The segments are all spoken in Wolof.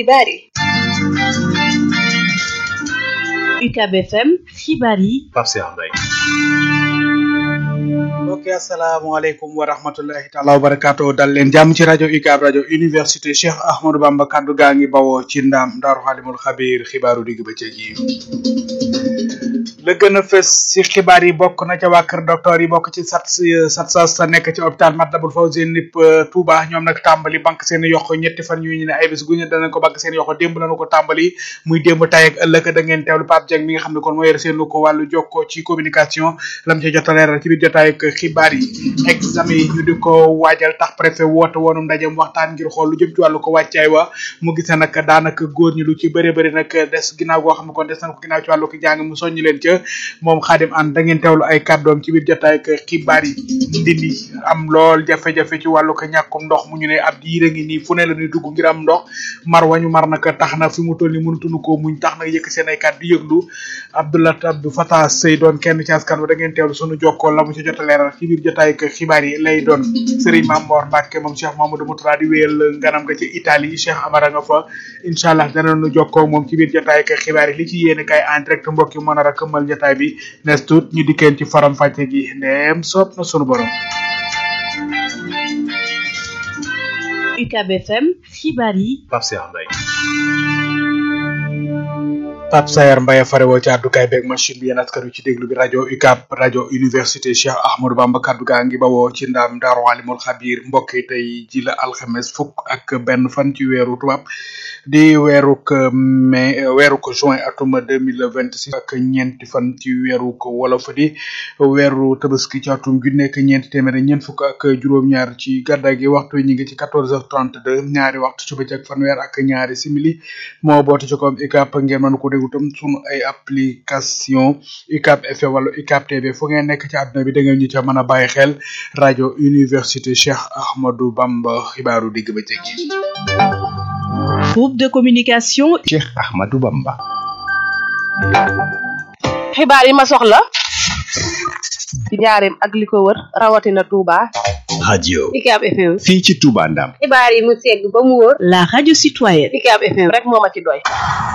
xibaar yi UCAB FM xibaar yi Pape Cheikh Mbaye mbokk yi asalaamaaleykum wa rahmatullahi taala wa barakaatu dal leen jàmm ci rajo UCAB rajo université Cheikh Ahmadou Bamba kaddu gaa ngi bawoo ci ndaam daaru xaalimul xabiir xibaaru digg bëccëg yi la gën a fës ci xibaar yi bokk na ca waa kër docteur yi bokk ci sat sat sas sa nekk ci hôpital Matlaboul Fawzeyni Touba ñoom nag tàmbali banque seen yoxo ñetti fan ñu ne ay bés gu ñu danañ ko banque seen yoxo démb lañu ko tàmbali muy démb tay ak ëllëg da ngeen teewlu Pape Dieng mi nga xam ne kon moo yor seenu ko wàllu jokkoo ci communication lam ci jot a leeral ci biir jotaay ak xibaar yi examen yi ñu di ko waajal tax préfet woote woonum ndajem waxtaan ngir xool lu jëm ci wàllu ko wàccaay wa mu gis ne nag daanaka góor ñi lu ci bëri bëri nag des ginnaaw goo xam ne kon des nañ ko ginnaaw ci wàllu ko jàng mu soññi leen ca moom xaadim an da ngeen teewlu ay kàddoom ci biir jotaay ak xibaar yi ndindi am lool jafe-jafe ci wàllu ko ñàkkum ndox mu ñu ne ab diire ngi nii fu ne la ñuy dugg ngir am ndox mar wañu mar nag tax na fi mu toll ni mënatuñu ko muñ tax na yëkk seen ay kàddu di yëglu Abdoulat Abdou Fatah Sey doon kenn ci askan wa da ngeen teewlu sunu jokkoo la mu ci jot a leeral ci biir jotaay ak xibaar yi lay doon Serigne Mamor Mbacke moom Cheikh Mamadou Moutala di wéyal nganam nga ci Italie Cheikh Amara nga fa incha allah danañu jokkoo moom ci biir jotaay ak xibaar yi li ci yéene kay en direct mbokk yi mën a rakëmal jotaay bi nes tuut ñu dikkeen ci faram fàcce gi ndeem soob na sunu borom UCAB FM xibaar yi Pape Cheikh Mbaye Pape Sayar Mbaye farewoo ci àddukaay beeg machine bi yéen askan wi ci déglu bi rajo UCAB rajo université Cheikh Ahmadou Bamba kaddu gaa ngi bawoo ci ndaam Daaru Alimul Xabiir mbokk yi tey ji la alxames fukk ak benn fan ci weeru tubaab di weeruk mai weeruk juin atum deux mille vingt six ak ñeenti fan ci weeruk wolof di weeru tabaski ci atum ju nekk ñeenti téeméer ñeent fukk ak juróom-ñaar ci gàddaay gi waxtu ñi ngi ci quatorze heures trente deux ñaari waxtu ci bëccëg fanweer ak ñaari simili moo boote ci koom UCAB ngeen mën ko déglu tam sunu ay application UCAB FM wala UCAB TV fu ngeen nekk ci àdduna bi da ngeen ñu ca mën a bàyyi xel rajo université Cheikh Ahmadou Bamba xibaaru digg bëccëg yi groupe de communication Cheikh Ahmadou Bamba xibaar yi ma soxla ci njaareem ak li ko wër rawatina Touba radio UCAB FM fii ci Touba Ndam xibaar yi mu segg ba mu wóor la radio citoyenne UCAB FM rek moo ma ci doy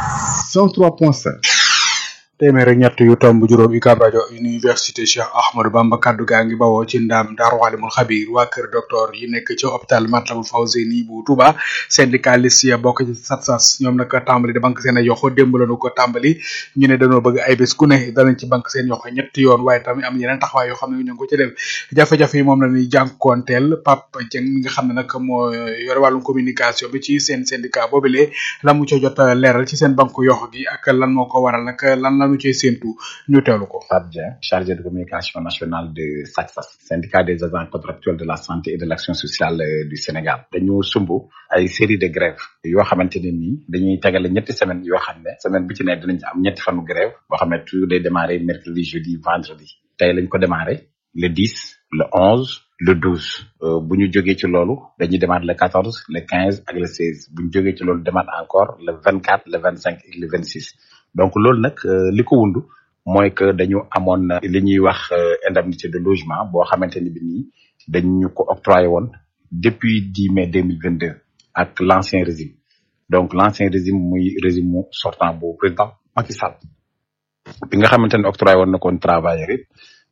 103.5 téeméer ak ñett yu tomb juróom UCAB rajo université Cheikh Ahmadou Bamba kaddu gaa ngi bawoo ci ndaam Daaru Alimul Xabiir waa kër docteur yi nekk ci hôpital Matlaboul Fawzeyni bu Touba syndicaliste ya bokk ci SATSAS ñoom nag tàmbali de banque seen ay yoxo démb lañu ko tàmbali ñu ne dañoo bëgg ay bés ku ne danañ ci banque seen yoxo ñetti yoon waaye tamit am yeneen taxawaay yoo xam ne ñu ngi ko ci def jafe-jafe yi moom la ñuy jànkoonteel Pape Dieng mi nga xam ne nag moo yore wàllum communication bi ci seen syndicat boobile la mu ca jot a leeral ci seen banque yoxo gi ak lan moo ko waral nag lan lañu cee séentu ñu teewlu ko Pape Dieng chargé de communication nationale de SATSAS syndicat des agents contractuels de la santé et de l'action sociale euh, du Sénégal dañu sumb ay série de grèves yoo xamante ne nii dañuy tegale ñetti semaine yoo xam ne semaine bu ci ne dinañ ci am ñetti fanu grève boo xam ne tout day démarrer mercredi jeudi vendredi tey lañ ko démarrer le 10 le 11 le 12 euh, bu ñu jógee ci loolu dañuy démarrer le 14 le 15 ak le 16 bu ñu jógee ci loolu démarrer encore le 24 le 25 et le 26 donc loolu nag euh, li ko wundu mooy que dañu amoon li ñuy wax indemnité de logement boo xamante ni bi nii dañu ko octroyé woon depuis 10 mai 2022 ak l'ancien régime donc l'ancien régime muy régime mu sortant bu président Macky Sall bi nga xamante ne octroyé woon na koon travailleur it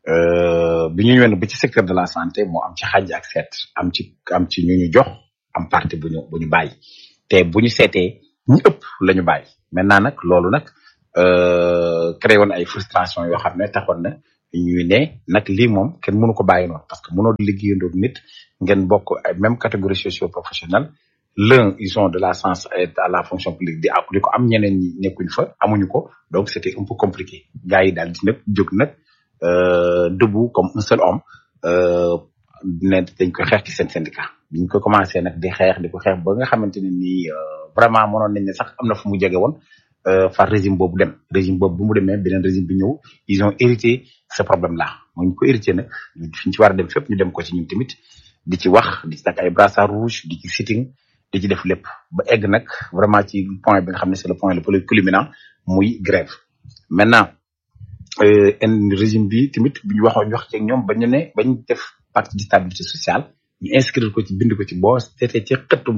bi ñu ñëwee ba ci secteur de la santé moo am ci xàjj ak seet am ci am ci ñu ñu jox am parti bu ñu bu ñu bàyyi te bu ñu seetee ñu ëpp la ñu bàyyi maintenant nag loolu nag créé woon ay frustration yoo xam ne taxoon na ñuy ne nag lii moom kenn mënu ko bàyyi noonu parce que mënoo liggéeyandoo nit ngeen bokk ay même catégorie socio professionnelle l'un ils sont de la science et à la fonction publique di ak di ko am ñeneen ñi nekkuñ fa amuñu ko donc c'était un peu compliqué gars yi daal di nag jóg nag debout comme un seul homme ne dañ ko xeex ci seen syndicat biñ ko commencé nag di xeex di ko xeex ba nga xamante ne nii vraiment mënoon nañ ne sax am na fu mu jege woon far régime boobu dem régime boobu bu mu demee beneen régime bi ñëw ils ont hérité ce problème là mooy ñu ko hérité nag fi ñu ci war a dem fépp ñu dem ko ci ñun tamit di ci wax di ci takk ay brassard rouge di ci sitting di ci def lépp ba egg nag vraiment ci point bi nga xam ne c'est le point le plus culminant muy grève maintenant en régime bi tamit bu ñu waxoon ñu wax ci ak ñoom ba ñu ne bañ def pacte de stabilité sociale ñu inscrire ko ci bind ko ci boo seetee ci xëttum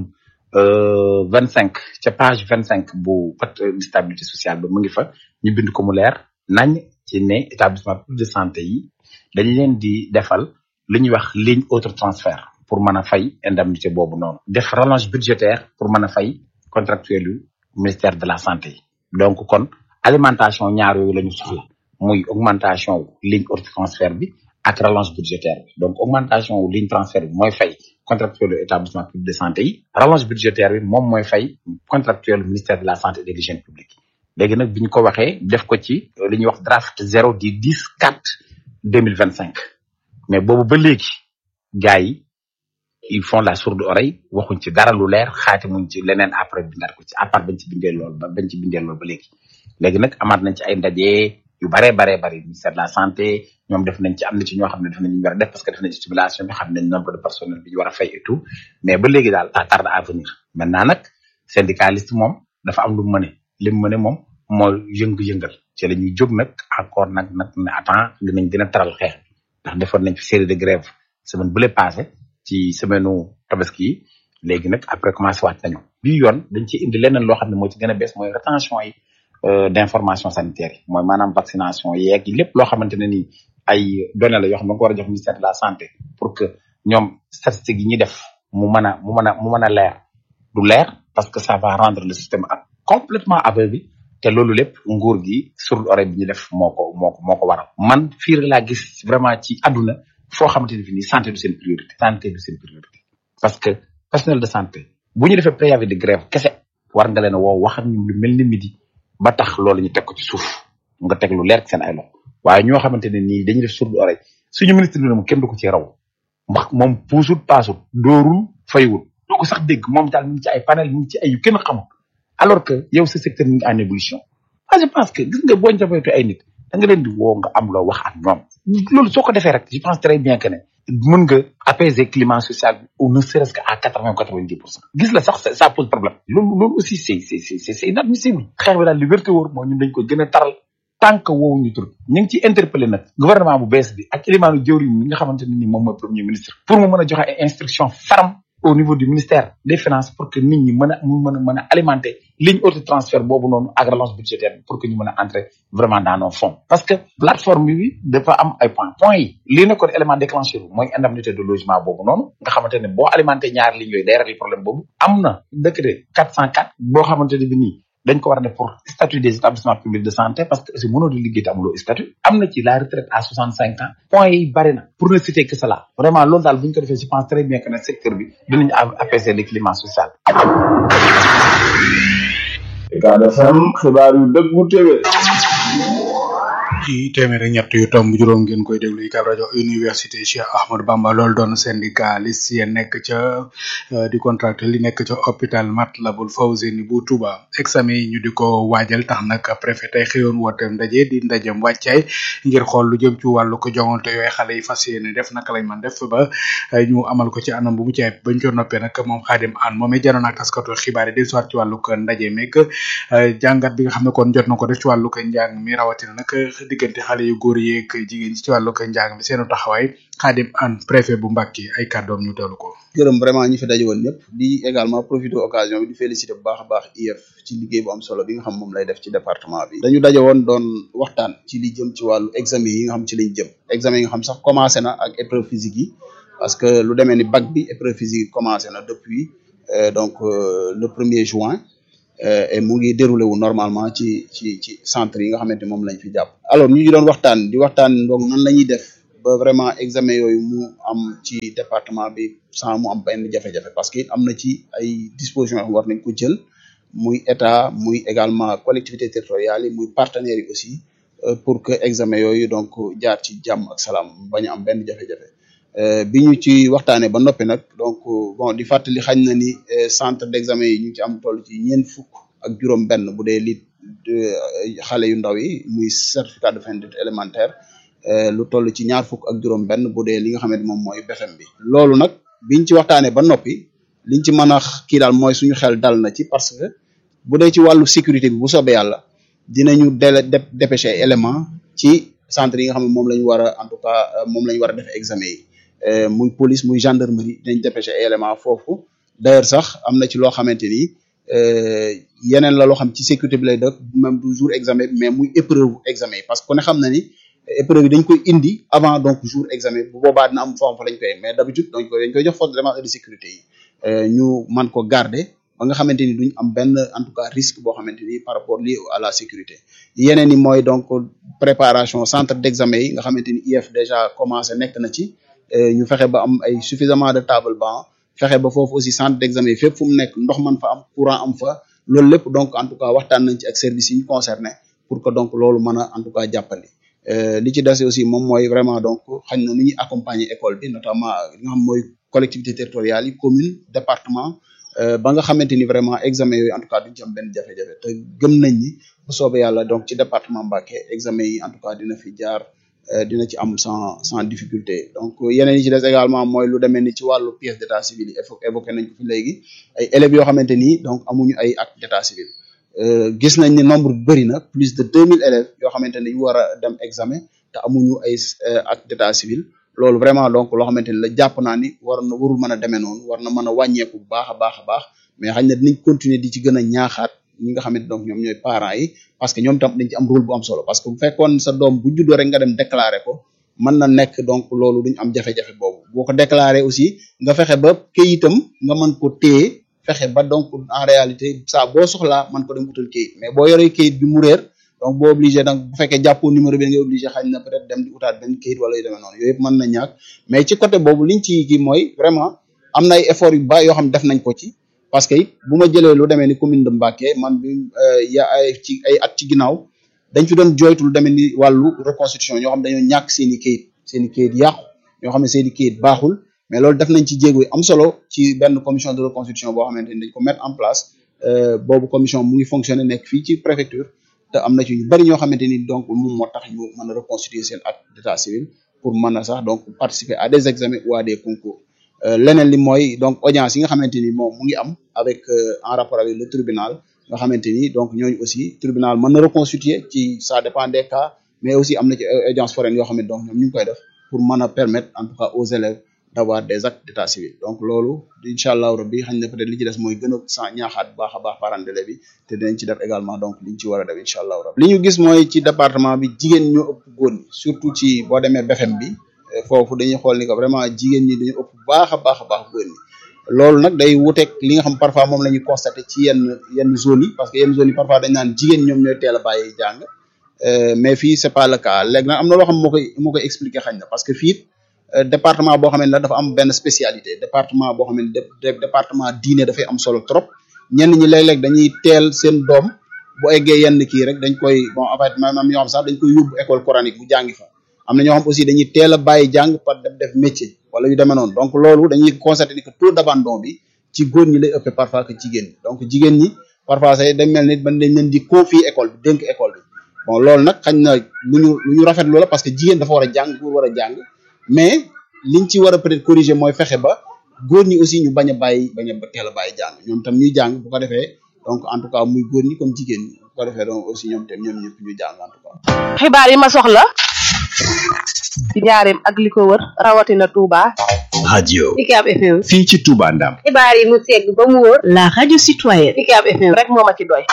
vingt cinq ca page vingt cinq bu pacte de stabilité sociale ba mu ngi fa ñu bind ko mu leer nañ ci ne établissement public de santé yi dañ leen di defal li ñuy wax ligne autre transfert pour mën a fay indemnité boobu noonu def rallonge budgétaire pour mën a fay contractuel yu ministère de la santé yi donc kon alimentation ñaar yooyu la ñu soxla muy augmentation wu ligne autre transfert bi ak rallonge budgétaire bi donc augmentation wu ligne transfert bi mooy fay contractuel yu établissement public de santé yi rallonge budgétaire bi moom mooy fay contractuel ministère de la santé et de l'hygiène publique léegi nag bi ñu ko waxee def ko ci li ñuy wax draft zéro di dix quatre deux mille vingt cinq mais boobu ba léegi gars yi ils font la sourde oreille waxuñ ci dara lu leer xaati muñ ci leneen après bindaat ko ci à part bañ ci bindee lool ba bañ ci bindee lool ba léegi léegi nag amaat nañ ci ay ndaje yu baree baree bari ministère de la santé ñoom def nañ ci am na ci ñoo xam ne def nañ ñu war a def parce que def nañ ci simulation bi xam nañ nombre de personnel bi ñu war a fay et tout mais ba léegi daal à tarde à venir maintenant nag syndicaliste moom dafa am lu mu mëne li mu mëne moom mooy yëngu-yëngal ci la ñuy jóg nag encore nag nag ne attends dinañ gën a taral xeex bi ndax defoon nañ fi série de grève semaine bu le passé ci semaine u tabaski yi léegi nag après commencé waat nañu bii yoon dañ ci indi leneen loo xam ne moo ci gën a bees mooy rétention yi d'information sanitaire yi mooy maanaam vaccination yeeg lépp loo xamante ne nii ay données la yoo xam ne nga ko war a jox ministère de la santé pour que ñoom statistiques yi ñuy def mu mën a mu mën a mu mën a leer du leer parce que ça va rendre le système ak complètement aveugle te loolu lépp nguur gi sourde oreille bi ñu def moo ko moo ko moo ko waral man fii rek laa gis vraiment ci àdduna foo xamante ne fi nii santé du seen priorité santé du seen priorité parce que personnel de santé bu ñu defee préavis de grève kese war nga leen a woo wax ak ñoom lu mel ni midi ba tax loolu ñu teg ko ci suuf nga teg lu leer ci seen ay loxo waaye ñoo xamante ne nii dañuy def sourde oreille suñu ministre bi moom kenn du ko ci raw ndax moom puusul paasul dóorul faywul doo ko sax dégg moom daal mi ngi ci ay panel mi ngi ci ay yu kenn xamul alors que yow sa secteur mi ngi en évolution ah je pense que gis nga boo njabootu ay nit da nga leen di woo nga am loo wax ak ñoom loolu soo ko defee rek je pense très bien que ne mën nga apaiser climat social bi ou ne serait-ce que à quatre vingt quatre vingt dix pour cent gis la sax ça pose problème loolu loolu aussi c'est c'est c'est c'est inadmissible xeex bi daal li wérte wóor moo ñun dañ ko gën a taral tant que woowu ñu tur ñu ngi ciy interpellé nag gouvernement bu bees bi ak élimaanu jëwriñ mi nga xamante ne ni moom mooy premier ministre pour mu mën a joxe ay instructions fermes au niveau du ministère des finances pour que nit ñi mën a mu mën a mën a alimenter ligne auto transfert boobu noonu ak relance budgétaire pour que ñu mën a entrer vraiment dans nos fonds parce que plateforme bi dafa am ay points points yi lii nekkoon élément déclencheur bi mooy indemnité de logement boobu noonu nga xamante ne boo alimenté ñaari lignes yooyu day régler problème boobu am na décret 404 boo xamante ne bi nii dañ ko war a def pour statut des établissements publics de santé parce que aussi mënoo di liggéey te amuloo statut am na ci la retraite à 65 ans points yi bari na pour ne citer que cela vraiment loolu daal bu ñu ko defee je pense très bien que ne secteur bi dinañu apaiser le climat social. Ucab FM xibaar yu dëggu téwé ci téeméer ak ñett yu tomb juróom ngeen koy déglu UCAB rajo université Cheikh Ahmadou Bamba loolu doon syndicaliste yi nekk ca di contracté li nekk ca hôpital Matlaboul Fawzeyni bu Touba examen yi ñu di ko waajal tax nag préfet tey xëyoon woote ndaje di ndajem wàccaay ngir xool lu jëm ci wàllu ko jongante yooyu xale yi fas yéene def naka lañ man def ba ñu amal ko ci anam bu mu caay bañ ko noppee nag moom Xaadim An moom it janoon ak taskatu xibaar yi di soit ci wàllu ko ndaje meeg jàngat bi nga xam ne kon jot na ko def ci wàllu ko njàng mi rawatina nag diggante xale yu góor yeeg jigéen ñi ci wàllu ko njàng mi seenu taxawaay Xaadim An préfet bu Mbàkke ay kàddoom ñu teelu ko gërëm vraiment ñi fi daje woon ñëpp di également profiter occasion bi di féliciter bu baax a baax IEF ci liggéey bu am solo bi nga xam moom lay def ci département bi dañu daje woon doon waxtaan ci li jëm ci wàllu examen yi nga xam ci lañ jëm examen yi nga xam sax commencé na ak épreuve physique yi parce que lu demee ni bac bi épreuve physique yi commencé na depuis donc le premier juin et mu ngi déroulé wu normalement ci ci ci centre yi nga xamante moom lañ fi jàpp alors ñu ngi doon waxtaan di waxtaan donc nan la ñuy def ba vraiment examen yooyu mu am ci département bi sans mu am benn jafe-jafe parce que am na ci ay dispositions yoo xam war nañ ko jël muy état muy également collectivité territoriales yi muy partenaires yi aussi pour que examen yooyu donc jaar ci jàmm ak salaam bañ a am benn jafe-jafe bi ñu ci waxtaanee ba noppi nag donc bon di fàttali xañ na ni centre d'examen yi ñu ci am toll ci ñeent fukk ak juróom benn bu dee li xale yu ndaw yi muy certificat de fin d'études élémentaire lu toll ci ñaar fukk ak juróom benn bu dee li nga xamante moom mooy BFEM bi loolu nag biñ ci waxtaanee ba noppi liñ ci mën a kii daal mooy suñu xel dal na ci parce que bu dee ci wàllu sécurité bi bu soobee yàlla dinañu dele dépêché élément ci centre yi nga xam ne moom la ñu war a en tout cas moom la ñu war a def examen yi muy police muy gendarmerie dinañ dépêché élément foofu d'ailleurs sax am na ci loo xamante ni yeneen la loo xam ci sécurité bi lay def même du jour examen bi mais muy épreuve examen yi parce que ku ne xam na ni épreuve yi dañ koy indi avant donc jour examen bu boobaa dina am forme fa lañ koy mais d'habitude dañ koy dañ koy jox force de défense et de sécurité yi ñu man ko garder ba nga xamante ni duñ am benn en tout cas risque boo xamante ni par rapport lié à la sécurité yeneen yi mooy donc préparation centre d'examen yi nga xamante ni IF déjà commencé nekk na ci ñu fexe ba am ay suffisamment de table banc fexe ba foofu aussi centre d'examen yi fépp fu mu nekk ndox man fa am courant am fa loolu lépp donc en tout cas waxtaan nañ ci ak service yi ñu concerné pour que donc loolu mën a en tout cas jàppandi li ci des aussi moom mooy vraiment donc xañ na nu ñuy accompagner école bi notamment li nga xam mooy collectivité territoriale yi commune département ba nga xamante ni vraiment examen yooyu en tout cas duñ ci am benn jafe-jafe te gëm nañ ni bu soobee yàlla donc ci département Mbacké examen yi en tout cas dina fi jaar dina ci am sans sans difficulté donc yeneen yi ci des également mooy lu demee ni ci wàllu pièce d'état civil yi évoqué nañ ko fi léegi ay élèves yoo xamante ni donc amuñu ay acte d'état civil gis nañ ni nombre bi bëri na plus de deux mille élèves yoo xamante ni ñu war a dem examen te amuñu ay acte d'état civil loolu vraiment donc loo xamante ni la jàpp naa ni war na warul mën a demee noonu war na mën a wàññeeku bu baax a baax a baax mais xañ na dinañ continuer di ci gën a ñaaxaat ñi nga xamante donc ñoom ñooy parents yi parce que ñoom tam dañ ci am rôle bu am solo parce que bu fekkoon sa doom bu juddoo rek nga dem déclarer ko mën na nekk donc loolu duñ am jafe-jafe boobu boo ko déclarer aussi nga fexe ba këyitam nga mën ko téye fexe ba donc en réalité saa boo soxlaa mën ko dem utal këyit mais boo yoree këyit bi mu réer donc boo obligé donc bu fekkee jàppoo numéro bi nga obligé xañ na peut-être dem di utaat benn këyit wala yu demee noonu yooyu yëpp mën na ñàkk mais ci côté boobu liñ ci kii mooy vraiment am na ay efforts yu ba yoo xam def nañ ko ci parce que it bu ma jëlee lu demee ni commune de Mbacké man bi ya ay ci ay at ci ginnaaw dañ fi doon jooytu lu demee ni wàllu reconstitution ñoo xam dañoo ñàkk seen i këyit seen i këyit yàqu ñoo xam ne seen i këyit baaxul mais loolu def nañ ci jéego yu am solo ci benn commission de reconstitution boo xamante ni dañ ko mettre en place boobu commission mu ngi fonctionner nekk fii ci préfecture te am na ci ñu bari ñoo xamante ni donc moom moo tax ñu mën a reconstituer seen acte d'état civil pour mën a sax donc participer à des examens ou à des concours leneen li mooy donc audience yi nga xamante ni moom mu ngi am avec en rapport avec le tribunal nga xamante ni donc ñooñu aussi tribunal mën na reconstituer ci ça dépend des cas mais aussi am na ci audience foraine yoo xam ne donc ñoom ñu ngi koy def pour mën a permettre en tout cas aux élèves d'avoir des actes d'état civil donc loolu incha allahu rabbi xañ na peut-être li ci des mooy gën a sa ñaaxaat bu baax a baax parents d'élèves bi te dinañ ci def également donc liñ ci war a def incha allahu rabbi li ñu gis mooy ci département bi jigéen ñoo ëpp góor ñi surtout ci boo demee BFM bi foofu dañuy xool ni que vraiment jigéen ñi dañu ëpp baax a baax a baax góor ñi loolu nag day wuteeg li nga xam parfois moom la ñuy constater ci yenn yenn zones yi parce que yenn zones yi parfois dañ naan jigéen ñoom ñooy teel a bàyyi jàng mais fii c'est pas le cas léegi nag am na loo xam moo koy moo koy expliquer xañ na parce que fii département boo xam ne dafa am benn spécialité département boo xam ne département diine dafay am solo trop ñenn ñi léeg-léeg dañuy teel seen doom bu eggee yenn kii rek dañ koy bon en fait même am ñoo xam sax dañ koy yóbbu école coranique bu jàngi fa am na ñoo xam aussi dañuy teel a bàyyi jàng par def def métier wala yu demee noonu donc loolu dañuy constater ni que taux d'abandon bi ci góor ñi lay ëppee parfois que jigéen ñi donc jigéen ñi parfois say dañ mel ni ban dañ leen di confier école bi dénk école bi bon loolu nag xañ na lu ñu lu ñu rafetlu la parce que jigéen dafa war a jàng góor war a jàng mais liñ ci war a peut-être corriger mooy fexe ba góor ñi aussi ñu bañ a bàyyi bañ a teel a bàyyi jàng ñoom tam ñuy jàng bu ko defee donc en tout cas muy góor ñi comme jigéen ñi bu ko defee donc aussi ñoom tam ñoom ñëpp ñu jàng en tout cas. xibaar yi ma soxla ci njaareem ak li ko wër rawatina Touba. radio UCAB FM. fii ci Touba Ndam xibaar yi mu segg ba mu wóor. La radio citoyenne. UCAB FM. rek moo ma ci doy.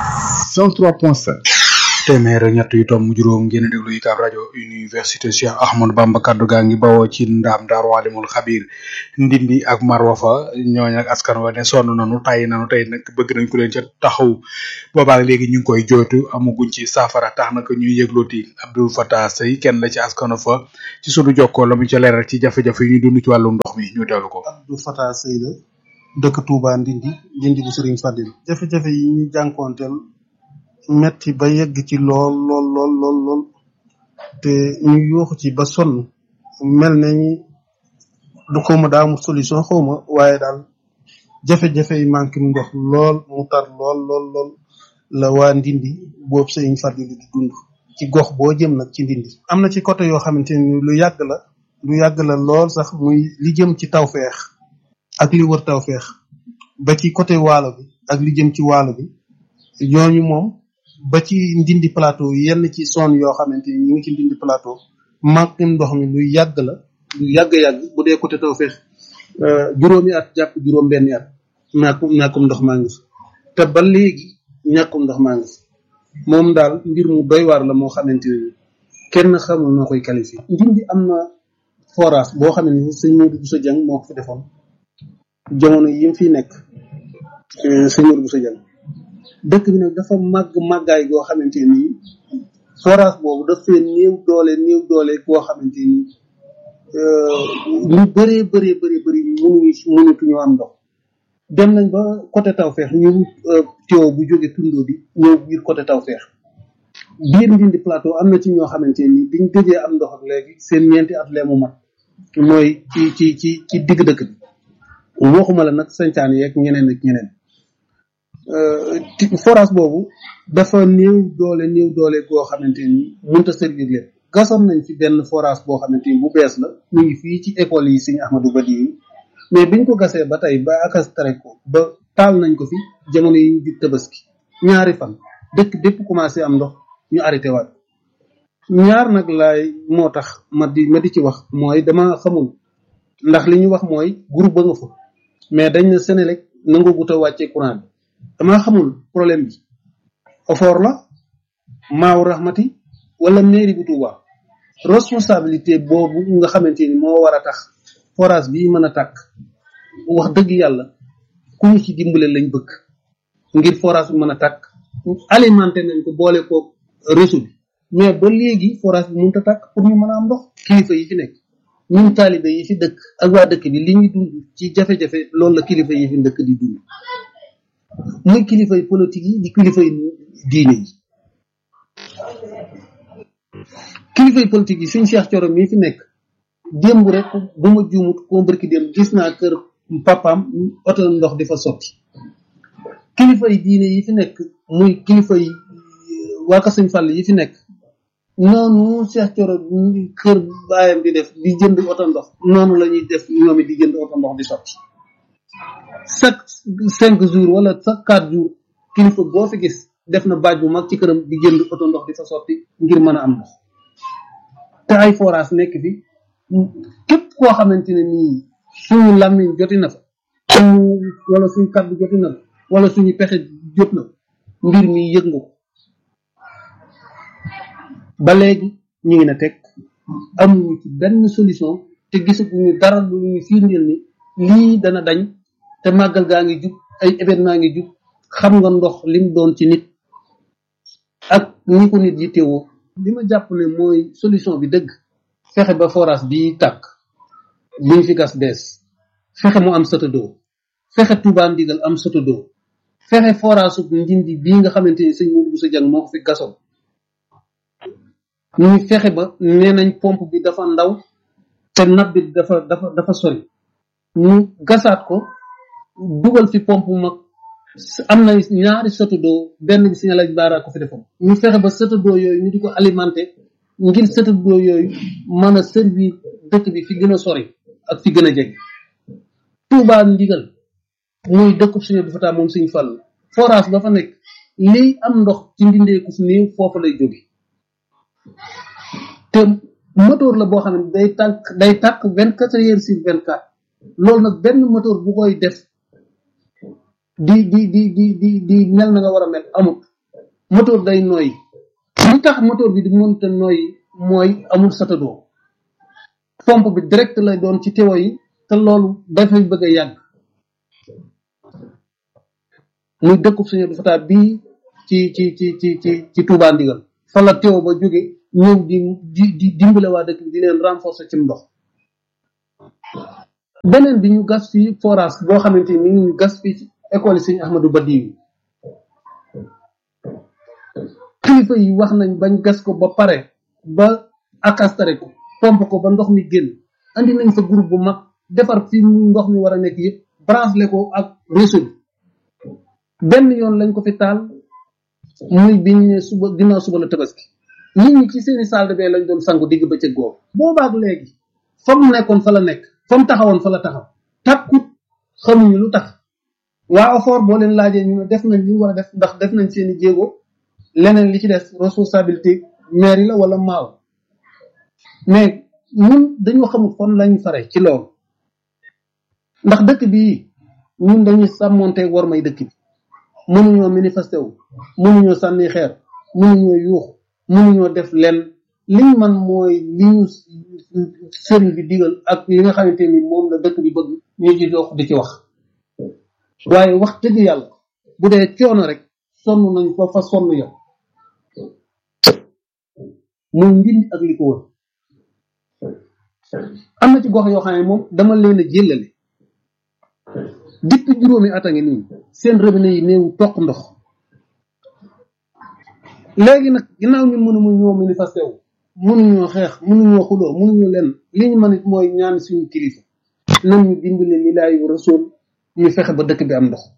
103.5 téeméer ak ñett yu tomb juróom ngeen a déglu UCAB rajo université Cheikh Ahmadou Bamba kaddu gaa ngi bawoo ci ndaam daaru alimul xabir ndindi ak marwa fa ñooñ ak askan wa ne sonn nanu tàyyi nanu tey nag bëgg nañ ku leen ca taxaw boobaak léegi ñu ngi koy jooytu amuguñ ci saafara tax na ko ñuy yëglooti Abdoul Fatah Sey kenn la ci askan fa ci sunu jokkoo la mu ca leeral ci jafe-jafe yi ñuy dund ci wàllu ndox mi ñu teewlu ko. Abdou Fatah Sey la dëkk Touba Ndindi Ndindi bu Serigne Fadil jafe-jafe yi ñu jànkoonteel metti ba yegg ci lool lool lool lool lool te ñu yuuxu ci ba sonn mel nañ du xawma daa amul solution xawma waaye daal jafe-jafe yi manqué ndox lool mu tar lool lool lool la waa Ndindi boobu Serigne Fadil di dund ci gox boo jëm nag ci Ndindi am na ci côté yoo xamante ni lu yàgg la lu yàgg la lool sax muy li jëm ci tawfeex ak li wër tawfeex ba ci côté waalo bi ak li jëm ci waalo bi ñooñu moom ba ci ndindi plateau yenn ci zone yoo xamante ni ñu ngi ci ndindi plateau manque ndox mi lu yàgg la lu yàgg yàgg bu dee côté tawfeex juróomi at jàpp juróom benni at ñàkkum ñàkkum ndox maa ngi fi te ba léegi ñàkkum ndox maa ngi fi moom daal mbir mu doy waar la moo xamante ne kenn xamul noo koy qualifié ndindi am na forage boo xam ne sëñ Modou Bousso Dieng moo ko fi defoon jamono yi mu fi nekk sëñ Modou Bousso Dieng dëkk bi nag dafa màgg màggaay goo xamante ni forage boobu daf fee néew doole néew doole goo xamante ni ñu bëree bëree bëri bëri mënuñu mënatuñu am ndox dem nañ ba côté Tawfeex ñu teew bu jóge tundoo di ñëw biir côté Tawfeex biir Ndindi plateau am na ci ñoo xamante ni biñ gëjee am ndox ak léegi seen ñeenti at lee mu mat mooy ci ci ci ci digg dëkk bi waxuma la nag sañcaan yeeg ñeneen ak ñeneen forage boobu dafa néew doole néew doole goo xamante ni mënta servir leen gasoon nañ fi benn forage boo xamante ni bu bees la ñu ngi fii ci école yi Serigne Ahmadou Badi yi mais biñ ko gasee ba tey ba akastare ko ba taal nañ ko fi jamono yi ñu jub tabaski ñaari fan dëkk bépp commencé am ndox ñu arrêté waat ñaar nag laay moo tax ma di ma di ci wax mooy dama xamul ndax li ñu wax mooy groupe ba nga fa mais dañ na Sénélec nangoo gut a wàccee courant bi dama xamul problème bi ofoor la maaw rahmati wala mairie bu Touba responsabilité boobu nga xamante ni moo war a tax forage bi mën a tàkk wax dëgg yàlla ku ñu ci dimbale lañ bëgg ngir forage bi mën a tàkk alimenté nañ ko boole ko réseau bi mais ba léegi forage bi mënut a tàkk pour ñu mën a am ndox kilifa yi fi nekk ñun taalibe yi fi dëkk ak waa dëkk bi li ñu dund ci jafe-jafe loolu la kilifa yi fi dëkk di dund muy kilifa yi politique yi di kilifa yi diine yi kilifa yi politique yi suñ Cheikh Thioro mii fi nekk démb rek bu ma juumut ko mbërki démb gis naa kër papaam oto ndox di fa sotti kilifa yi diine yi fi nekk muy kilifa yi waa Kër Sëñ Fall yi fi nekk noonu Cheikh Thioro kër baayam di def di jënd oto ndox noonu la ñuy def ñoom it di jënd oto ndox di sotti chaque cinq jours wala chaque quatre jours kilifa boo fi gis def na baaj bu mag ci këram di jënd oto ndox di fa sotti ngir mën a am ndox te ay forage nekk fi képp koo xamante ne nii suñu làmmiñ joti na fa suñu wala suñu kàddu joti na fa wala suñu pexe jot na mbir mi yëg nga ko ba léegi ñu ngi na teg amuñu ci benn solution te gisaguñu dara lu ñu firndeel ni lii dana dañ te màggal gaa ngi jub ay événement ngi jub xam nga ndox lim doon ci nit ak ni ko nit yi teewoo li ma jàpp ne mooy solution bi dëgg fexe ba forage bi tàkk buñ fi gas bees fexe mu am satadoo fexe Touba ndigal am satadoo fexe forage su ndindi bii nga xamante ni sëñ Mourou Bousso Dieng moo ko fi gasoon ñu fexe ba nee nañ pompe bi dafa ndaw te nab bi dafa dafa dafa sori ñu gasaat ko dugal fi pompe mag am na ñaari satadoo benn bi signal ak baara ko fi defoon ñu fexe ba satadoo yooyu ñu di ko alimenté ngir satadoo yooyu mën a servir dëkk bi fi gën a sori ak fi gën a jege Touba ndigal muy dëkkub suñu du fataa moom suñu fàll forage ba fa nekk lii am ndox ci mbindeeku fi néew foofu lay jóge te moteur la boo xam ne day tànk day tàkk vingt quatre heures sur vingt quatre loolu nag benn moteur bu koy def di di di di di di mel na nga war a mel amut moteur day nooyi li tax moteur bi di mënta nooyi mooy amul satadoo pompe bi direct lay doon ci tewo yi te loolu dafay bëgg a yàgg muy dëkkub suñu du fataa bii ci ci ci ci ci ci Touba ndigal fa la teew ba jóge ñëw di di di dimbale waa dëkk bi di leen renforcer ci ndox beneen bi ñu gas fii forage boo xamante ni ñu gas fii ci école yi Sëñ Ahmadou Badi yi kilifa yi wax nañ bañ gas ko ba pare ba akastare ko pompe ko ba ndox mi génn andi nañ fa groupe bu mag defar fi ndox mi war a nekk yëpp branché ko ak réseau bi benn yoon lañ ko fi taal muy bi ñu ne suba ginnaaw suba la tabaski nit ñi ci seeni salle de bain lañ doon sangu digg bëccëg googu boobaak léegi fa mu nekkoon fa la nekk fa mu taxawoon fa la taxaw takkut xamuñu lu tax waa OFOR boo leen laajee ñu ne def nañ li ñu war a def ndax def nañ seeni jéego leneen li ci des responsabilité maire yi la wala maaw mais ñun dañoo xamul fan lañ fare ci loolu ndax dëkk bii ñun dañuy sàmmonteeg war may dëkk bi mënuñoo manifesté wu mënuñoo sànni xeer mënuñoo yuux mënuñoo def lenn liñ man mooy li ñu sëriñ bi digal ak li nga xamante ni moom la dëkk bi bëgg ñu ci dox di ci wax waaye wax dëgg yàlla bu dee coono rek sonn nañ ko fa sonn yow muy ndindi ak li ko wër am na ci gox yoo xam ne moom dama leen a jëlale depuis juróomi at a ngi nii seen robinet yi néew toq ndox léegi nag ginnaaw ñun mënu ñoo manifesté wu mënuñoo xeex mënuñoo xuloo mënuñoo leen li ñu mën it mooy ñaan suñu kilifa nan ñu dimbale li laay rasul ñu fexe ba dëkk bi am ndox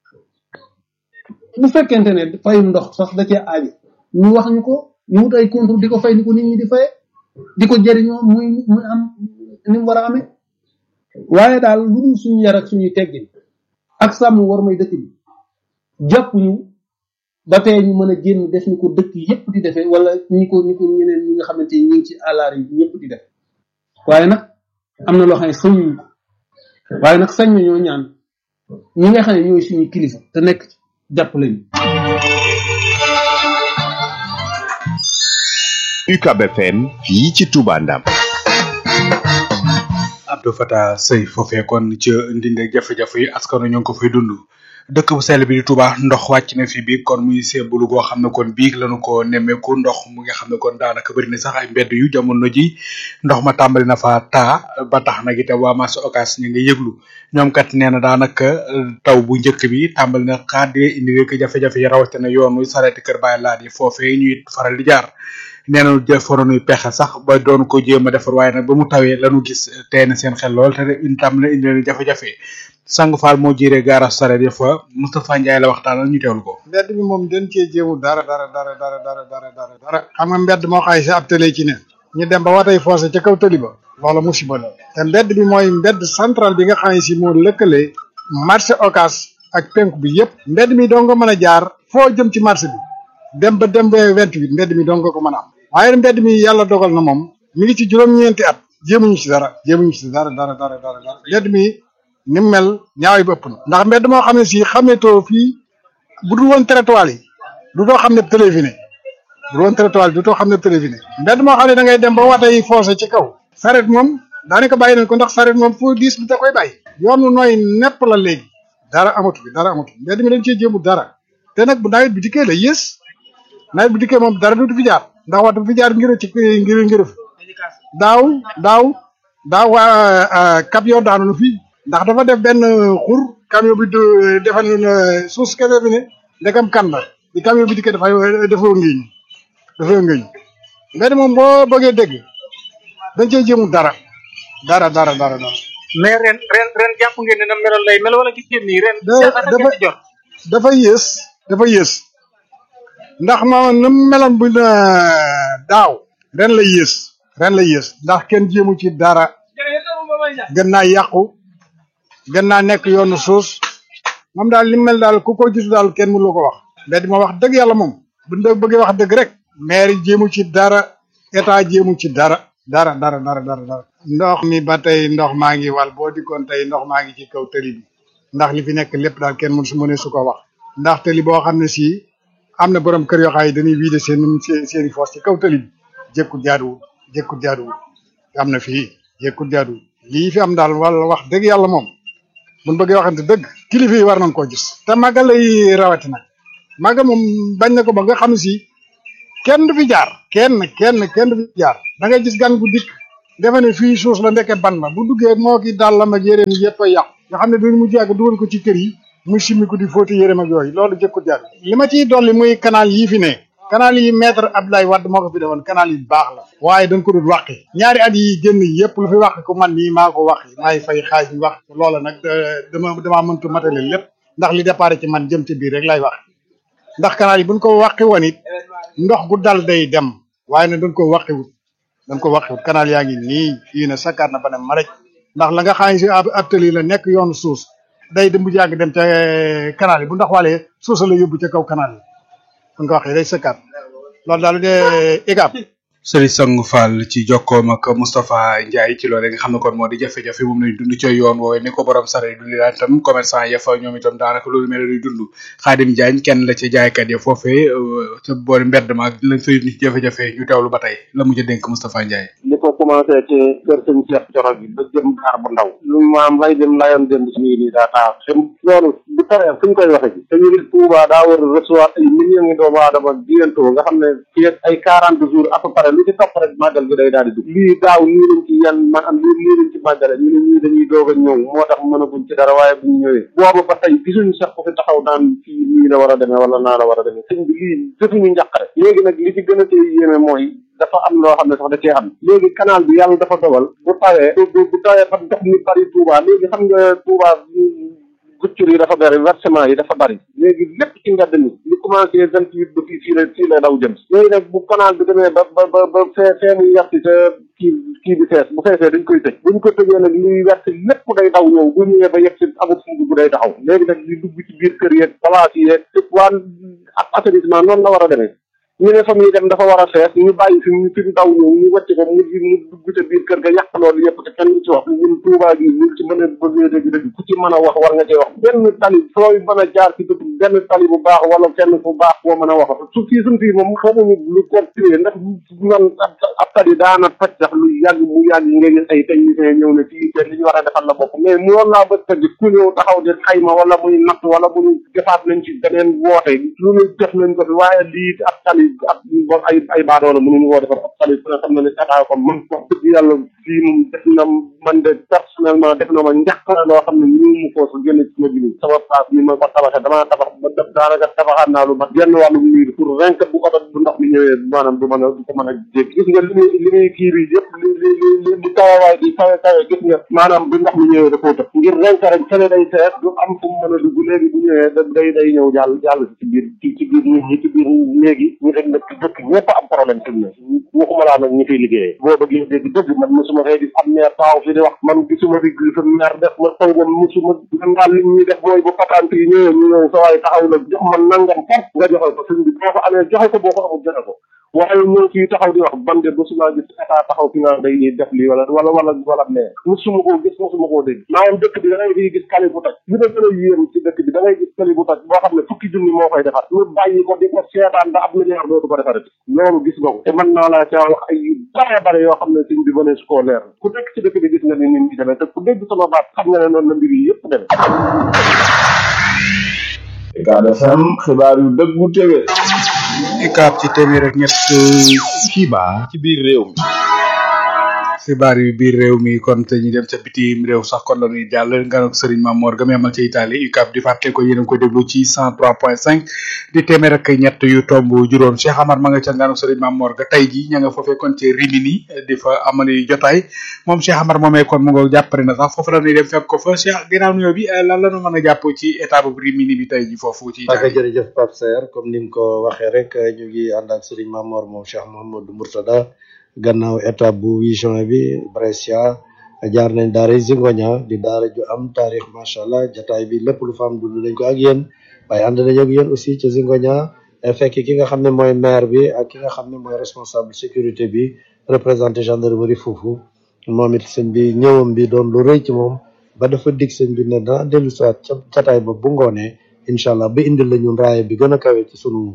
bu fekkente ne fayum ndox sax da cee aajo ñu wax ñu ko ñu wut ay contrôle di ko fay ni ko nit ñi di faye di ko jëriñoo muy muy am ni mu war a amee waaye daal lu dul suñu yar ak suñuy teggin ak sàmm war may dëkk bi jàpp ñu ba tey ñu mën a génn def ni ko dëkk yépp di defee wala ñi ko ñi ko ñeneen ñi nga xamante ni ñu ngi ci àllaar yi ñëpp di def waaye nag am na loo xam ne sañuñ ko waaye nag sañ ñoo ñaan ñi nga xam ne ñooy suñu kilifa te nekk ci jàpp lañu UCAB FM fii ci Touba Ndam Abdou Fatah Sey foofee kon ca ndinde jafe-jafe yi askanu ñoo ngi ko fay dund dëkk bu sell bi di Touba ndox wàcc na fi biig kon muy seebulu goo xam ne kon biig lañu ko nemmeeku ndox mu nga xam ne kon daanaka bëri na sax ay mbedd yu jamono ji ndox ma tàmbali na fa taa ba tax nag itam waa marché Ocass ñu ngi yëglu ñoom kat nee na daanaka taw bu njëkk bi tàmbali na xaadee indi rek jafe-jafe yi rawatina yoonu sareeti kër Baye Laat yi foofee ñuy faral di jaar nee na defaroon pexe sax ba doon ko jéem a defar waaye nag ba mu tawee lañu gis tey na seen xel lool te itam na indi leen jafe-jafe sang faal moo jiiree gaara sareet ya fa Moustapha Ndiaye la waxtaanal ñu teewlu ko. mbedd mi moom dañ cee jéemu dara dara dara dara dara dara dara dara xam nga mbedd moo xay si ab télé ci ne ñu dem ba watay foncé ca kaw tëli ba loola musiba la te mbedd bi mooy mbedd central bi nga xam ne si moo lëkkale marché Ocass ak penku bi yépp mbedd mi doo nga mën a jaar foo jëm ci marché bi dem ba dem ba vingt-huit mbedd mi doo nga ko mën a am waaye mbedd mi yàlla dogal na moom mi ngi ci juróom-ñeenti at jéemuñu ci dara jéemuñu ci dara dara dara dara dara mbedd mi ni mu mel ñaaway bëpp na ndax mbedd moo xam ne si xametoo fii bu dul woon trottoir yi du too xam ne téléviné bu dul woon trottoir yi du too xam ne téléviné mbedd moo xam ne da ngay dem ba watay foncé ci kaw saret moom daanaka bàyyi nañ ko ndax saret moom foo diis bi da koy bàyyi yoonu nooy nepp la léegi dara amatu bi dara amatu mbedd mi dañ cee jéemu dara te nag bu nawet bi dikkee la yées nawet bi dikkee moom dara du fi jaar ndax waxtu fi jaar ngir ci ngir ngir daaw daaw daaw waa camion daanu na fii ndax dafa def benn xur camion bi defal na suus kese bi ne ndekam kan la bi camion bi dikkee dafay dafa ngéeñ dafa ngéeñ mbedd moom boo bëggee dégg dañ cee jéemu dara dara dara dara dara mais ren ren ren jàpp ngeen ne na meloon lay mel wala gis ngeen nii ren dafa dafa yées dafa yées ndax ma na meloon bu daaw ren la yées ren la yées ndax kenn jéemu ci dara gën naa yàqu gën naa nekk yoonu suus moom daal li mel daal ku ko gis daal kenn mënu la ko wax mbedd ma wax dëgg yàlla moom bu ñu bëggee wax dëgg rek maire jéemu ci dara état jéemu ci dara dara dara dara dara dara ndox mi ba tey ndox maa ngi wal boo dikkoon tey ndox maa ngi ci kaw tëli bi ndax li fi nekk lépp daal kenn mënu su mënee su ko wax ndax tëli boo xam ne si am na borom kër yoo xam ne dañuy vider seen seen seen i foos ci kaw tëli bi jékkut jaaduwul jékkut jaaduwul am na fii jékkut jaaduwul lii fi am daal wala wax dëgg yàlla moom buñ bëggee waxante dëgg kilifa yi war nañ koo gis te màggal lay rawati nag màggal moom bañ na ko ba nga xam si kenn du fi jaar kenn kenn kenn du fi jaar da ngay gis gan gu dikk defe ne fii suus la ndeke ban la bu duggee moo ki dàllam ak yéreem yëpp a yàqu nga xam ne duñ mu jàgg dugal ko ci kër yi muy simmi ko di fóoti yéreem ak yooyu loolu jëkkut jaar li ma ciy dolli muy canal yii fi ne canal yi maître Abdoulaye Wade moo ko fi defoon canal yi baax la waaye dañ ko dul wàqi ñaari at yi génn yëpp lu fi wàq ko man nii maa ko wàqi maay fay xaaj bi wax loola nag dama damaa mëntu matale lépp ndax li départ ci man jëm ci biir rek lay wax ndax canal yi buñ ko wàqi woon it ndox gu dal day dem waaye nag dañ ko wàqiwut dañ ko wàqiwut canal yaa ngi nii fii ne sakkaat na ba ne maraj ndax la nga xam ne si ab tëli la nekk yoonu suus day dem bu yàgg dem ca canal yi bu ndox walee suusa la yóbbu ca kaw canal yi buñ ko waxee day sëkkaat loolu daal de igab Serigne Sangu Fall ci jokkoom ak Moustapha Ndiaye ci loolu nga xam ne kon moo di jafe-jafe moom lañ dund ca yoon woowe ni ko borom sare dundi daan tam commerçant ya fa ñoom itam daanaka loolu mel luy dund Xaadim Diagne kenn la ci jaaykat ya foofee ca boori mbedd ma lañ fay nit jafe-jafe ñu teewlu ba tey la mujj dénk Moustapha Ndiaye li ko commencé ci kër sëñ Cheikh Coro gi ba jëm gaar bu ndaw lu maam lay dem layoon dem si nii nii daa taa xam loolu bu tawee fu ñu koy waxe ji te ñu ne Touba daa war a recevoir ay millions ngi doomu aadama bientôt nga xam ne fii ak ay quarante jours à peu près lu ci topp rek màggal gi day daal di dugg lii daaw nii lañ ci yan man am lii nii lañ ci màggale ñu ne ñii dañuy doog a ñëw moo tax mën a buñ ci dara waaye buñ ñëwee boobu ba tey gisuñu sax ku fi taxaw naan fii nii la war a demee wala naa la war a demee sëñ bi lii defuñu njàqare léegi nag li ci gën a tey yéeme mooy dafa am loo xam ne sax da cee am léegi canal bi yàlla dafa dogal bu tawee bu bu tawee ba ndox mi bari Touba léegi xam nga Touba guccur yi dafa bari versement yi dafa bari léegi lépp ci mbedd mi li commencé vingt huit ba fii fii la fii la daw jëm léegi nag bu canal bi demee ba ba ba ba fee fee muy werti te kii kii bi fees bu feesee dañ koy tëj buñ ko tëjee nag liy werti lépp day daw ñëw bu ñëwee ba yegg si amul fu bu day taxaw léegi nag li dugg ci biir kër yeeg palaas yi yeeg lépp waa ak assainissement noonu la war a demee ñu ne fa muy dem dafa war a fees ñu bàyyi fi mu fi mu daw ñëw ñu wàcc ko mu mu dugg ca biir kër ga yàq loolu yëpp te kenn du ci wax ñun Touba gi ñu ci mën a bëggee dëgg dëgg ku ci mën a wax war nga cee wax benn tali sooy mën a jaar ci dëkk benn tali bu baax wala kenn fu baax boo mën a wax su fii suñ fii moom xamuñu lu continuer ndax man ab tali daana toj sax lu yàgg mu yàgg nga gis ay technicien ñëw ne fii te li ñu war a defal la bopp mais mu laa bët tëgg ku ñëw taxaw di xayma wala muy natt wala muy defaat nañ ci beneen woote lu ñu def nañ ko fi waaye lii ab tali ak bon ay ay baadoola mënuñu koo defar ab tali ku ne xam na ne état ko man wax dëgg yàlla fii moom def na man de personnellement def na ma njàq la loo xam ne ñu mu ko su génne ci ma bi sama place bi ma ko tabaxee damaa tabax ba def daanaka tabaxaat naa lu mat genn wàllu miir pour vingt bu oto bu ndox mi ñëwee maanaam du mën a du ko mën a jéggi gis nga li muy li muy kii bi yëpp li li li li tawawaay di kawe kawe gis nga maanaam bu ndox mi ñëwee da koo tëb ngir renk rek fële day fees du am fu mu mën a dugg léegi bu ñëwee da day day ñëw jàll jàll ci biir ci ci biir nit ñi ci biir léegi ñu rek nag dëkk ñëpp am problème fi mu ne waxuma laa nag ñi fiy liggéeyee boo bëggee dégg dëgg man mosuma fay gis am maire taaw fi di wax man gisuma fi sa maire def ma xëy na mosuma man daal li ñuy def mooy bu patante yi ñëwee ñu ñëw sa waay taxaw la jox man nangam foof nga joxe ko sëñ bi boo ko amee joxe ko boo ko amul joxe ko waaye ñoo ciy taxaw di wax ban de mosuma gis état taxaw fi naan day def lii wala wala wala wala maire mosuma koo gis mosuma koo dégg maanaam dëkk bi da ngay fiy gis kali bu toj li ma gën a yéem ci dëkk bi da ngay gis kali bu toj boo xam ne fukki junni moo koy defar ñu bàyyi ko di ko seetaan da ab milliard dootu ko defarati loolu gis nga ko te mën naa laa caa wax ay yu bare bare yoo xam ne sëñ bi mënee su koo leer ku nekk ci dëkk bi gis nga ni nit ñi demee te ku dégg sama baat xam nga ne noonu la mbir yi yëpp demee Ucab FM xibaar yu dëggu tege Ucab ci téeméer ak ñett xibaar ci biir réew mi xibaar yu biir réew mi kon te ñu dem ca bitim réew sax kon la ñuy jàll nganok Serigne Mamor ga amal ca Italie UCAB di fàtte ko yéen a ngi koy déglu ci 103.5 di téeméer ak ñett yu tomb juróom Cheikh Amar ma nga ca nganok Serigne Mamor ga tey ji ña nga foofee kon ci Rimini di fa amali jotaay moom Cheikh Amar moomee kon mu nga jàppale na sax foofu la ñuy dem fekk ko fa Cheikh ginnaaw nuyoo bi lan la ñu mën a jàpp ci état bu Rimini bi tey ji foofu ci Italie jërëjëf Pape Serre comme ni nga ko waxee rek ñu ngi ànd ak Serigne Mamor moom Cheikh Mouhamadou Mourtada gannaaw étape bu huit juin bi Brescia jaar nañ daara Zingoña di daara ju am taarix macha allah jataay bi lépp lu fa am dund nañ ko ak yéen waaye ànd nañ ak yéen aussi ca Zingoña fekk ki nga xam ne mooy maire bi ak ki nga xam ne mooy responsable sécurité bi représenté gendarmerie foofu moom it sëñ bi ñëwam bi doon lu rëy ci moom ba dafa dig sëñ bi ne dana dellu siwaat ca jataay ba bu ngoonee incha allah ba indil la ñun raaya bi gën a kawe ci sunu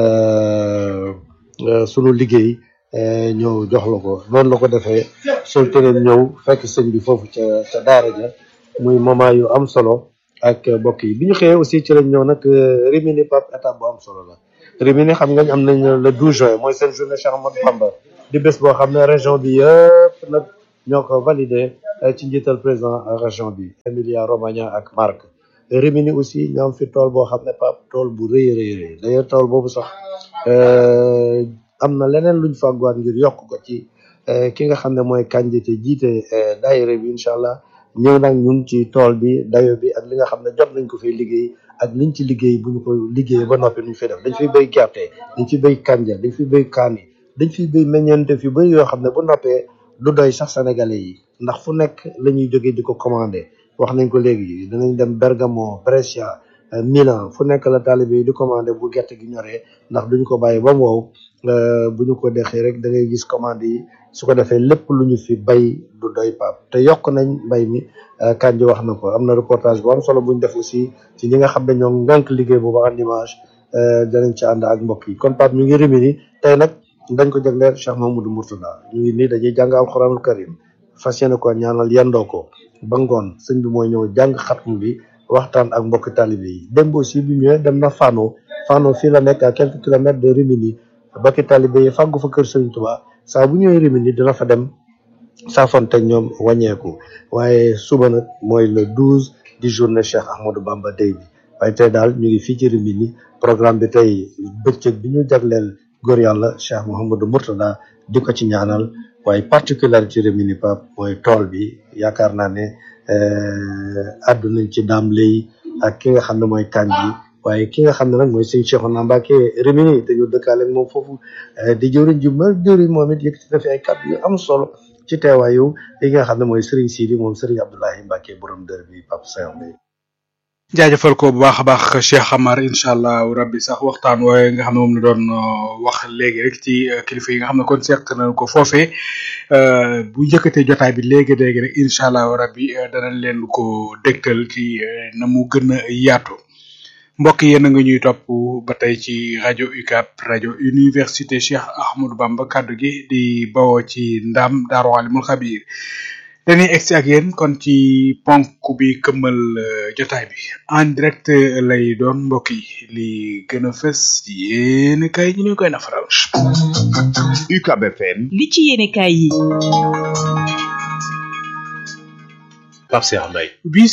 sunu liggéey ñëw jox la ko noonu la ko defee sol teneen ñëw fekk sëñ bi foofu ca ca daara ja muy moment yu am solo ak mbokk yi bi ñu xëyee aussi ci lañ ñëw nag Rimini pap étape bu am solo la Rimini xam nga am nañ le 12 juin mooy seen journée Cheikh Ahmadou Bamba di bés boo xam ne région bi yëpp nag ñoo ko validé ci njiital président région bi Emilia Romagna ak Marche Rimini aussi ñoo am fi tool boo xam ne pap tool bu rëy rëy rëy d'ailleurs tool boobu sax am na leneen luñ fàgguwaat ngir yokk ko ci ki nga xam ne mooy candidat jiite daayira bi incha allah ñëw nag ñun ci tool bi dayo bi ak li nga xam ne jot nañ ko fay liggéey ak liñ ci liggéey bu ñu ko liggéey ba noppi nuñ fay def dañ fiy béy gerte dañ fiy béy kanja dañ fiy béy kaani dañ fiy béy meññeente fi bëri yoo xam ne bu noppee du doy sax sénégalais yi ndax fu nekk la ñuy jógee di ko commandé wax nañ ko léegi danañ dem Bergamo Brescia Milan fu nekk la taalibe yi di commandé bu gerte gi ñoree ndax duñ ko bàyyi ba mu wow bu ñu ko dexee rek da ngay gis commande yi su ko defee lépp lu ñu fi bay du doy pap te yokk nañ mbay mi Kandji wax na ko am na reportage bu am solo buñ def aussi ci ñi nga xam ne ñoo ngànk liggéey boobu en image danañ ci ànd ak mbokk yi kon pap ñu ngi Rimini tey nag dañ ko jagleel Cheikh Mahamadou Mourtada ñu ngi nii dañuy jàng alxuraanul karim fas yéene ko ñaanal yendoo ko ba ngoon sëñ bi mooy ñëw jàng xatmu bi waxtaan ak mbokki talibé yi démb aussi bi ñëwee dem na Fano Fano fii la nekk à quelques kilomètres de Rimini mbokki talibé yi fàggu fa kër Sëriñ Tuubaa saa bu ñëwee Rimini dina fa dem saafonte ñoom wàññeeku waaye suba nag mooy le douze di journée Cheikh Ahmadou Bamba Day bi waaye tey daal ñu ngi fii ci Rimini programme bi tey bëccëg bi ñu jagleel góor yàlla Cheikh Mouhamadou Mourtada di ko ci ñaanal waaye particularité Rimini Pape mooy tool bi yaakaar naa ne addu nañ ci daam lay ak ki nga xam ne mooy Kandji waaye ki nga xam ne nag mooy sëñ Cheikhouna Mbacké Rimini te ñu dëkkaale ak moom foofu di jëwriñ ju ma jëwriñ moom it yëkkati na fi ay kàddu yu am solo ci teewaayu li nga xam ne mooy Serigne Sidi moom Serigne Abdoulahi Mbacké borom dër bi Pape Sayon bi jaajëfal ko bu baax a baax Cheikh Amar incha allah rabbi sax waxtaan wooye nga xam ne moom la doon wax léegi rek ci kilifa yi nga xam ne kon seq nañ ko foofee bu njëkkatee jotaay bi léegi léegi rek incha allah rabbi danañ leen ko dégtal ci na mu gën a yaatu mbokk yéen a nga ñuy topp ba tey ci rajo UCAB rajo université Cheikh Ahmadou Bamba kaddu gi di bawoo ci ndam Daaru Alimul Xabiir dañuy egsi ak yéen kon ci ponk bi këmmal jotaay bi en direct lay doon mbokk yi li gën a fës yéen kay ñu koy nafaral. UCAB FM. li ci yéene kaay yi. Pape Cheikh Mbaye.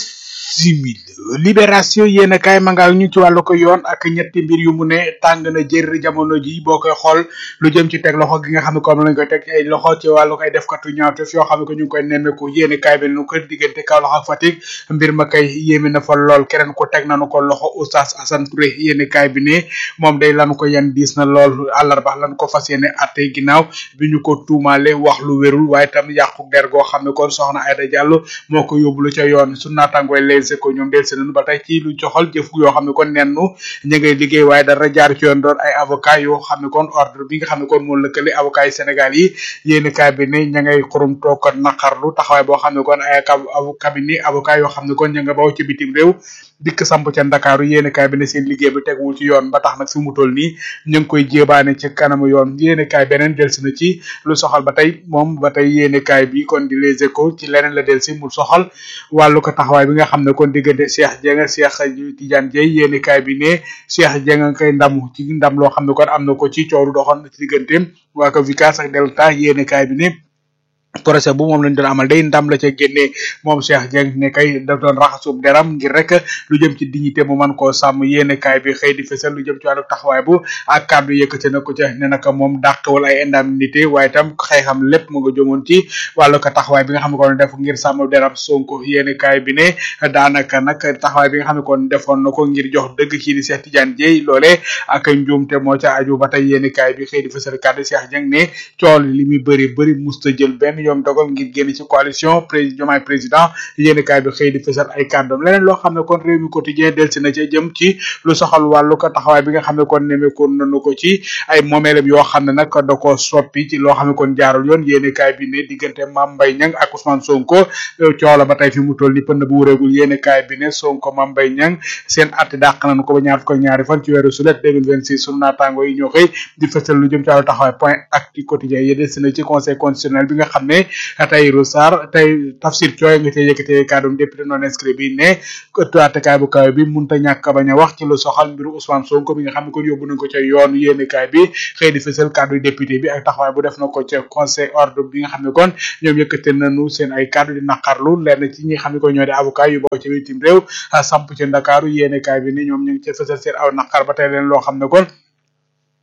bisimil libération yéen a kaay ma nga ñu ci wàllu ko yoon ak ñetti mbir yu mu ne tàng na jër jamono ji boo koy xool lu jëm ci teg loxo gi nga xam ne comme lañ koy teg ay loxo ci wàllu koy def katu ñaawteef yoo xam ne ko ñu ngi koy nemmeeku yéen a kaay bi nu ko diggante Kaolack ak Fatick mbir ma kay yéeme na fa lool keneen ko teg nañu ko loxo Oustaz Assane Touré yéen a kaay bi ne moom day lanu ko yan diis na lool àllarba lan ko fas yéene atte ginnaaw bi ñu ko tuumaale wax lu wérul waaye tam yàqu der goo xam ne kon soxna Aïda Diallo moo ko yóbbulu ca yoon su naatangooy les ko ñoom del seenanu ba tey ci lu joxal jëf yoo xam ne kon nennu ñu ngay liggéey waaye dara jaar ci yoon doon ay avocat yoo xam ne kon ordre bi nga xam ne kon moo lëkkale avocat yi Sénégal yi yéen kaay bi ne ña ngay xurum toog kon naqarlu taxawaay boo xam ne kon ay cabinet avocat yoo xam ne kon ña nga baw ci bitim réew dikk samp ca Ndakaaru yéen kaay bi ne seen liggéey bi teguwul ci yoon ba tax nag fi mu toll nii ñu ngi koy jéebaane ci kanamu yoon yéen kaay beneen del si na ci lu soxal ba tey moom ba tey yéen kaay bi kon di les échos ci leneen la del si mu soxal wàllu ko taxawaay bi nga xam ne kon diggante Cheikh Dieng Cheikh Tidiane Dieye yéeni kaay bi ne Cheikh Dieng nga koy ndamu ci ndam loo xam ne kon am na ko ci coow lu doxoon ci digganteem waa ko Vicas ak Delta yéeni kaay bi ne procès bu moom lañ doon amal day ndam la ca génnee moom Cheikh Dieng ne kay daf doon raxasub deram ngir rek lu jëm ci dignité mu man koo sàmm yéene kaay bi xëy di fësal lu jëm ci wàllu taxawaay bu ak kàddu yëkkate na ko ca ne naka moom dàqwal ay indemnité waaye tam xëy xam lépp mu nga jëmoon ci wàllu ko taxawaay bi nga xam ne kon def ngir sàmm deram Sonko yéene kaay bi ne daanaka nag taxawaay bi nga xam ne kon defoon na ko ngir jox dëgg kii di Cheikh Tidiane Dieye loole ak njuumte moo ca aju ba tey yéene kaay bi xëy di fësal kàddu Cheikh Dieng ne cool li muy bëri bëri musta jël benn yoon dogal ngir génn ci coalition président Diomaye président yéen kaay bi xëy di fësal ay kàddoom leneen loo xam ne kon réew mi quotidien delsi na ca jëm ci lu soxal wàllu ko taxawaay bi nga xam ne kon nemeekoon nañu ko ci ay moomeelam yoo xam ne nag da ko soppi ci loo xam ne kon jaarul yoon yéen kaay bi ne diggante Mame Mbaye Niang ak Ousmane Sonko coola ba tey fi mu toll ni pënd bu wureegul yéen kaay bi ne Sonko Mame Mbaye Niang seen atti dàq nañu ko ba ñaar fukk ak ñaari fan ci weeru sulet 2026 sunu naataango yi ñoo xëy di fësal lu jëm ci wàllu taxawaay point actu quotidien yi delsi na ci conseil constitutionnel bi nga xam ne Tahirou Sarr tey Tafsir Thioye nga cee yëkkatee kàddum député non inscrit bi ne ëttu attekaay bu kaw bi munta ñàkk bañ a wax ci lu soxal mbiru Ousmane Sonko bi nga xam ne kon yóbbu nañ ko ca yoon yéenekaay bi xëy di fësal kàddu député bi ak taxawaay bu def na ko ca conseil ordre bi nga xam ne kon ñoom yëkkate nañu seen ay kàddu di naqarlu lenn ci ñi nga xam ne kon ñoo di avocat yu bokk ci bitim réew samp ci Ndakaaru yéenekaay bi ne ñoom ñu ngi ca fësal seen aw naqar ba tey leen loo xam ne kon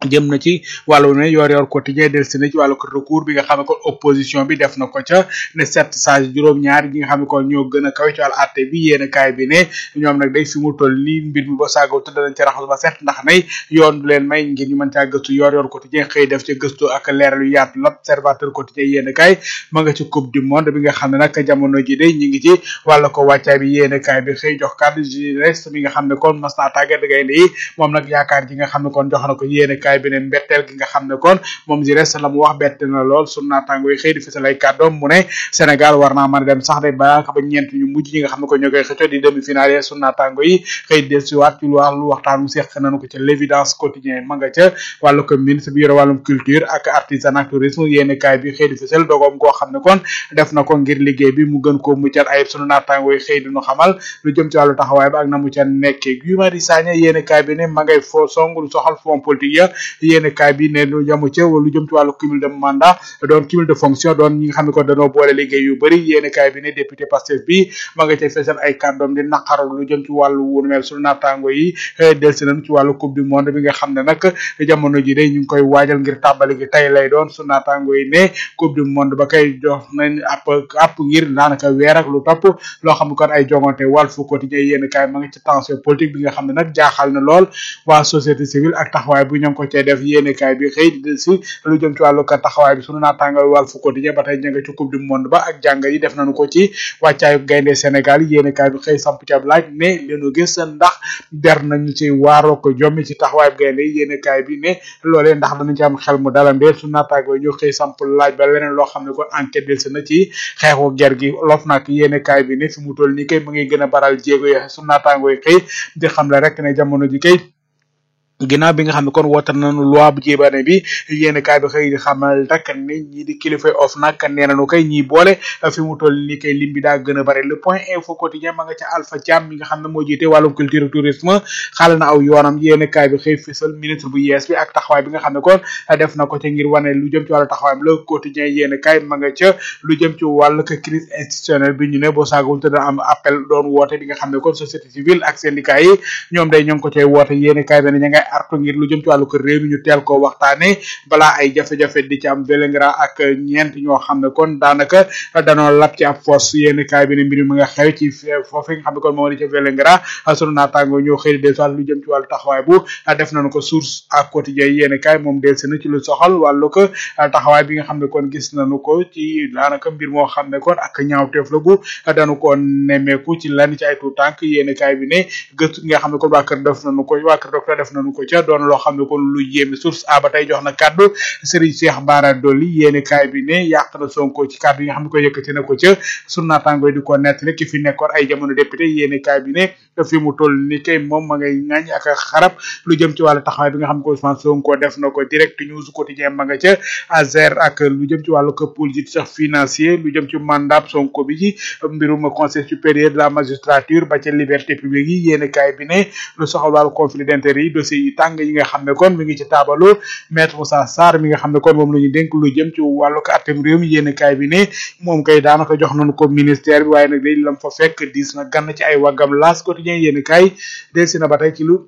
jëm na ci wàllu ne yor yor quotidien del si na ci wàllu ko recours bi nga xam ne kon opposition bi def na ko ca ne sept sage juróom-ñaar yi nga xam ne kon ñoo gën a kawe ci wàllu atte bi yéen kaay bi ne ñoom nag day fi mu toll nii mbir mi ba saagaw tëdd nañ ci raxas ba set ndax nay yoon du leen may ngir ñu mën caa gëstu yor yor quotidien xëy def ca gëstu ak leeral yu yaatu l'observateur quotidien yéen kaay ma nga ci coupe du monde bi nga xam ne nag jamono ji day ñi ngi ci wàllu ko wàccaay bi yéen kaay bi xëy jox kàddu Jires mi nga xam ne kon mas naa tàggat gaynde yi moom nag yaakaar ji nga xam ne kon jox na ko yéen kaay bi ne mbetteel gi nga xam ne kon moom Jires la mu wax bett na lool sunu naataango yi xëy di fisal ay kàddoom mu ne Sénégal war naa mën a dem sax de ba ba ñeent ñu mujj ñi nga xam ne ko ñoo koy xëccoo di demi finale yi sunu naataango yi xëy del si waat ci lu wàllu waxtaan mu seq nañu ko ca l'évidence quotidien ma nga ca wàllu ko ministre bi yore wàllum culture ak artisanat tourisme yéen kaay bi xëy di fisal dogoom goo xam ne kon def na ko ngir liggéey bi mu gën koo muccal ayib sunu naataango yi xëy di ñu xamal lu jëm ci wàllu taxawaay ba ak na mu ca nekkee Guy Marius Sagna yéen kaay bi ne ma ngay foo song lu soxal fond politique ya yéen kaay bi ne lu jamu ca lu jëm ci wàllu cumul de mandat doon cumul de fonction doon ñi nga xam ne ko dañoo boole liggéey yu bëri yéen kaay bi ne député Pastef bi ma nga ca fesal ay kàddoom di naqaru lu jëm ci wàllu wunu mel sunu naataango yi del si nañ ci wàllu coupe du monde bi nga xam ne nag jamono ji day ñu ngi koy waajal ngir tàmbali gi tey lay doon sunu naataango yi ne coupe du monde ba kay jox nañ app app ngir daanaka weer ak lu topp loo xam ne kon ay jongante Walf Quotidien yéen kaay ma nga ci tension politique bi nga xam ne nag jaaxal na lool waa société civile ak taxawaay bu ñoo ngi ko cee def yéen kaay bi xëy di si lu jëm ci wàllu ka taxawaay bi sunu naataangal Walf Quotidien ba tey ña nga ci coupe du monde ba ak jàng yi def nañu ko ci wàccaayu gaynde Sénégal yéen kaay bi xëy samp ci ab laaj ne leenu gis ndax der nañu ci waaroo ko jommi ci taxawaay gaynde yi yéen kaay bi ne loolee ndax danañ ci am xel mu dalandee sunu naataango ñu xëy samp laaj ba leneen loo xam ne kon enquête del si na ci xeexu ger gi lof nag yéen kaay bi ne fi mu toll nii kay mu ngi gën a baral jéego yi sunu naataango yi xëy di xam le rek ne jamono ji kay ginnaaw bi nga xam ne kon woote nañu loi bu jébaane bi yéen kaay bi xëy di xamal rek ne ñii di kilifa of nag nee nañu kay ñii boole fi mu toll nii kay lim bi daa gën a bari le point info quotidien ma nga ca Alpha Thiam mi nga xam ne moo jiite wàllum culture tourisme xaale na aw yoonam yéen kaay bi xëy fisal ministre bu yees bi ak taxawaay bi nga xam ne kon def na ko ca ngir wane lu jëm ci wàllu taxawaayam le quotidien yéen kaay ma nga ca lu jëm ci wàllu crise institutionnelle bi ñu ne boo saagul te dana am appel doon woote bi nga xam ne kon société civile ak syndicat yi ñoom day ñoo ngi ko cay woote yéen kaay bi ne ña ngay artu ngir lu jëm ci wàllu ko réew mi ñu teel ko waxtaane balaa ay jafe-jafe di ci am Vélingara ak ñeent ñoo xam ne kon daanaka danoo lab ci ab foos yéen kaay bi ne mbir mi nga xew ci foofu nga xam ne kon moo di ca Vélingara sunu naataango ñoo xëy del wàllu lu jëm ci wàllu taxawaay bu def nañu ko source ak quotidien yéen kaay moom del si na ci lu soxal wàllu ko taxawaay bi nga xam ne kon gis nañu ko ci daanaka mbir moo xam ne kon ak ñaawteef la gu dañu ko nemmeeku ci lan ci ay tuut tànk yéen kaay bi ne gëstu nga xam ne kon waa kër def nañu ko waa kër docteur def nañu ko ca doon loo xam ne kon lu yéeme source a ba tey jox na kàddu Serigne Cheikh Bara Dolly yéeni kaay bi ne yàq na Sonko ci kàddu yi nga xam ne ko yëkkati na ko ca sunu naataango yi di ko nettali ki fi nekkoon ay jamono député yéeni kaay bi ne fi mu toll ni kay moom ma ngay ŋañ ak xarab lu jëm ci wàllu taxawaay bi nga xam ne ko Ousmane Sonko def na ko direct news quotidien ma nga ca azer ak lu jëm ci wàllu ko politique financier lu jëm ci mandat Sonko bi ci mbirum conseil supérieur de la magistrature ba ca liberté publique yi yéeni kaay bi ne lu soxal wàllu conflit d'intérêt yi dossier yi tàng yi nga xam ne kon mi ngi ci taabalu maître Moussa Sarr mi nga xam ne kon moom la ñu dénk lu jëm ci wàllu ko atem réew mi yéen kaay bi ne moom kay daanaka jox nañu ko ministère bi waaye nag day lam fa fekk diis na gann ci ay waggam laas quotidien yéen kaay del si na ba tey ci lu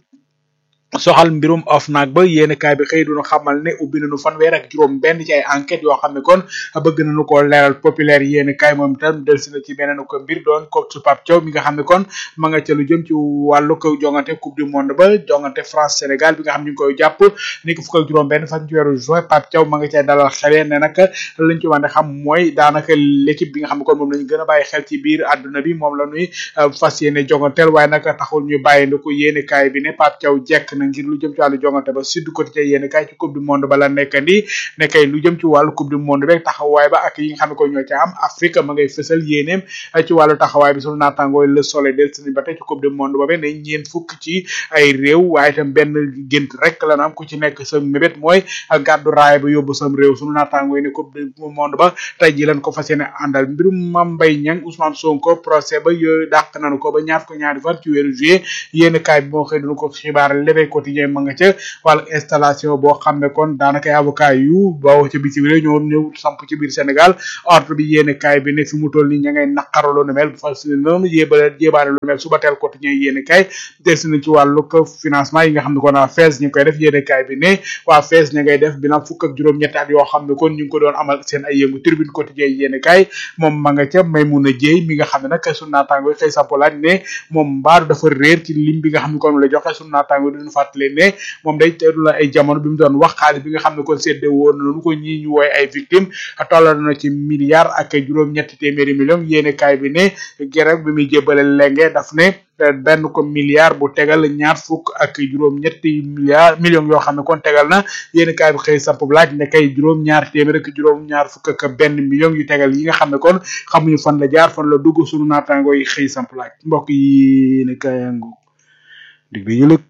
soxal mbirum OFNAC ba yéen kaay bi xëy duñu xamal ne ubbi nañu fanweer ak juróom benn ci ay enquête yoo xam ne kon bëgg nañu ko leeral populaire yéen kaay moom itam delsi na ci beneen ko mbir doon ko su Pape Thiaw mi nga xam ne kon ma nga ca lu jëm ci wàllu ko jongante coupe du monde ba jongante France Sénégal bi nga xam ñu ngi koy jàpp ni ko fukk ak juróom benn fan ci weeru juin Pape Thiaw ma nga cay dalal xelee ne nag lañ ci wante xam mooy daanaka l'équipe bi nga xam ne kon moom lañu gën a bàyyi xel ci biir àdduna bi moom la ñuy fas yéene jonganteel waaye nag taxul ñu bàyyi ndi ko yéen kaay bi ne Pape Thiaw jekk na ngir lu jëm ci wàllu jongante ba sud quotidien yéen kay ci coupe du monde ba la nekkandi ne kay lu jëm ci wàllu coupe du monde rek taxawaay ba ak yi nga xam ne ko ñoo ca am Afrique ma ngay fësal yéeneem ci wàllu taxawaay bi sunu naatangooy le soleil del sini ba tey ci coupe du monde ba ne ñeen fukk ci ay réew waaye itam benn gént rek la am ku ci nekk sa mébét mooy gàddu raay ba yóbbu sam réew sunu naatangooy ne coupe du monde ba tey ji lañ ko fas yéene àndal mbirum Mame Mbaye Niang Ousmane Sonko procès ba yooyu dàq nañu ko ba ñaar ko ñaari fan ci weeru juillet yéen kaay bi moo xëy dunu ko xibaar soleil quotidien ma nga ca wàllu installation boo xam ne kon daanaka ay avocat yu bawoo ca bitim réew ñoo ñëw samp ci biir Sénégal ordre bi yéene kaay bi ne fi mu toll nii ña ngay naqaru lu nu mel fas noonu yébale jébaane lu nu mel suba teel quotidien yéene kaay des na ci wàllu financement yi nga xam ne kon waa FES ñu ngi koy def yéene kaay bi ne waa FES ña ngay def bilan fukk ak juróom-ñetti at yoo xam ne kon ñu ngi ko doon amal seen ay yëngu tribune quotidien yéene kaay moom ma nga ca Maymuna Jéey mi nga xam ne nag sunu naataango yi xëy sampolaaj ne moom mbaaru dafa réer ci lim bi nga xam ne kon la joxe sunu naataango yi duñu fàttali ne moom day teelu la ay jamono bi mu doon wax xaalis bi nga xam ne kon sédde woon nañu ko ñii ñu wooy ay victime tollal na ci milliard ak juróom-ñetti téeméeri million yéene kaay bi ne gerek bi muy jébale lenge daf ne benn ko milliard bu tegal ñaar fukk ak juróom ñetti milliard millions yoo xam ne kon tegal na yéen kaay bi xëy samp laaj ne kay juróom ñaar téeméer ak juróom ñaar fukk ak benn million yu tegal yi nga xam ne kon xamuñu fan la jaar fan la dugg sunu naataango yi xëy samp laaj mbokk yi ne kayangu dig bi ñu lëg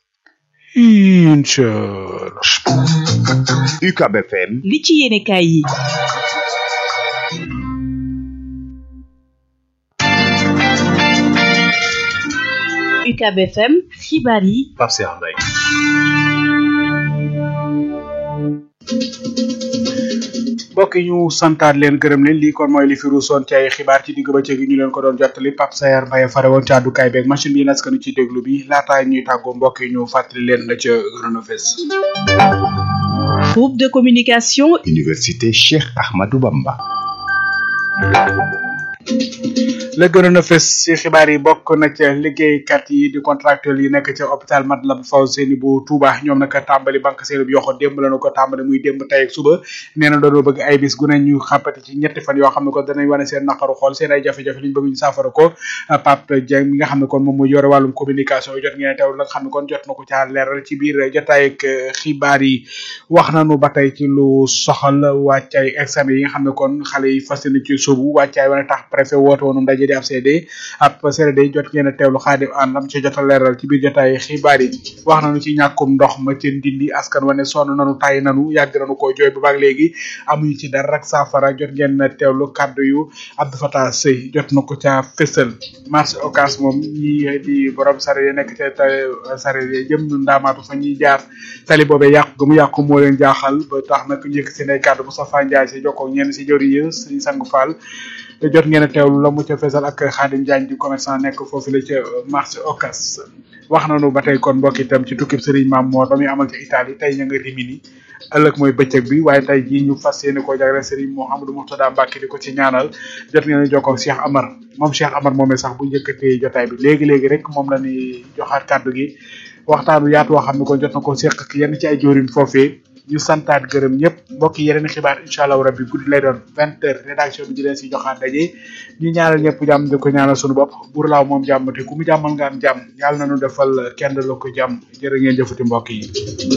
inchallah UCAB FM li ci yéene kaay yi UCAB FM xibaar yi Pape Cheikh Mbaye mbokk yi ñu santaat leen gërëm leen lii kon mooy li fi ruusoon ci ay xibaar ci digg bëccëg gi ñu leen ko doon jottali Pape Sayar Mbaye fare woon ci àddukaay beeg machine bi naskanu ci déglu bi laataa ñuy tàggoo mbokk yi ñu fàttali leen la ca Renofes groupe de communication Université Cheikh Ahmadou Bamba la gënoon a fës ci xibaar yi bokk na ca liggéeykat yi di contractuel yi nekk ca hôpital Matlaboul Fawzeyni bu Touba ñoom nag tàmbali banque seen bi yoxo démb la ñu ko tàmbali muy démb tey ak suba nee na doonoo bëgg ay bis gu ne ñu xàppati ci ñetti fan yoo xam ne ko danañ wane seen naqaru xool seen ay jafe-jafe liñ bëgg ñu saafara ko Pape Dieng mi nga xam ne kon moom mooy yore wàllum communication yi jot ngeen teew la nga xam ne kon jot na ko caa leeral ci biir jotaay ak xibaar yi wax nañu ba tey ci lu soxal wàccaay examen yi nga xam ne kon xale yi fas yéene ci subu wàccaay wane tax préfet woote woonu ndaje di ab CD ab CRD jot ngeen a teewlu xaadim an lam ci jot a leeral ci biir jotaay xibaar yi wax nañu ci ñàkkum ndox ma ci ndindi askan wane sonn nanu tay nanu yàgg nañu ko jooy ba baag léegi amuñu ci dara rek saafara jot ngeen a teewlu kaddu yu Abdou Fatah Sey jot na ko ca fësal marché Ocass moom ñi di borom sare yi nekk ca sare yi jëm ndaamaatu fa ñuy jaar tali boobee yàqu ga mu yàqu moo leen jaaxal ba tax nag njëkk seen ay kaddu Moustapha Ndiaye si jokkoo ñenn si jëri yi Serigne Sang Fall jot ngeen a teewlu la mu ca fesal ak Khadim Diagne di commerçant nekk foofu la ca marché Ocass wax nañu ba tey kon mbokk itam ci tukkib Serigne Mame Mor ba muy amal ca Italie tey ña nga Rimini ëllëg mooy bëccëg bi waaye tey jii ñu fas yéene koo jagleel Serigne Mouhamadou Mourtada Mbacké di ko ci ñaanal jot ngeen a jokkoo ak Cheikh Amar moom Cheikh Amar moomee sax bu njëkkatee jotaay bi léegi léegi rek moom la ñuy joxaat kàddu gi waxtaanu yaatu woo xam ne kon jot na ko seq ak yenn ci ay joorin foofee ñu santaat gërëm ñëpp mbokk yeneen xibaar incha allahu rabbi guddi lay doon vingt heures rédaction bi di leen si joxaat daje ñu ñaanal ñëpp jàmm di ko ñaanal suñu bopp buur laaw moom jàmm te ku mu jàmmal nga am jàmm yàlla na nu defal kenn la ko jàmm jërë ngeen jëfati mbokk yi.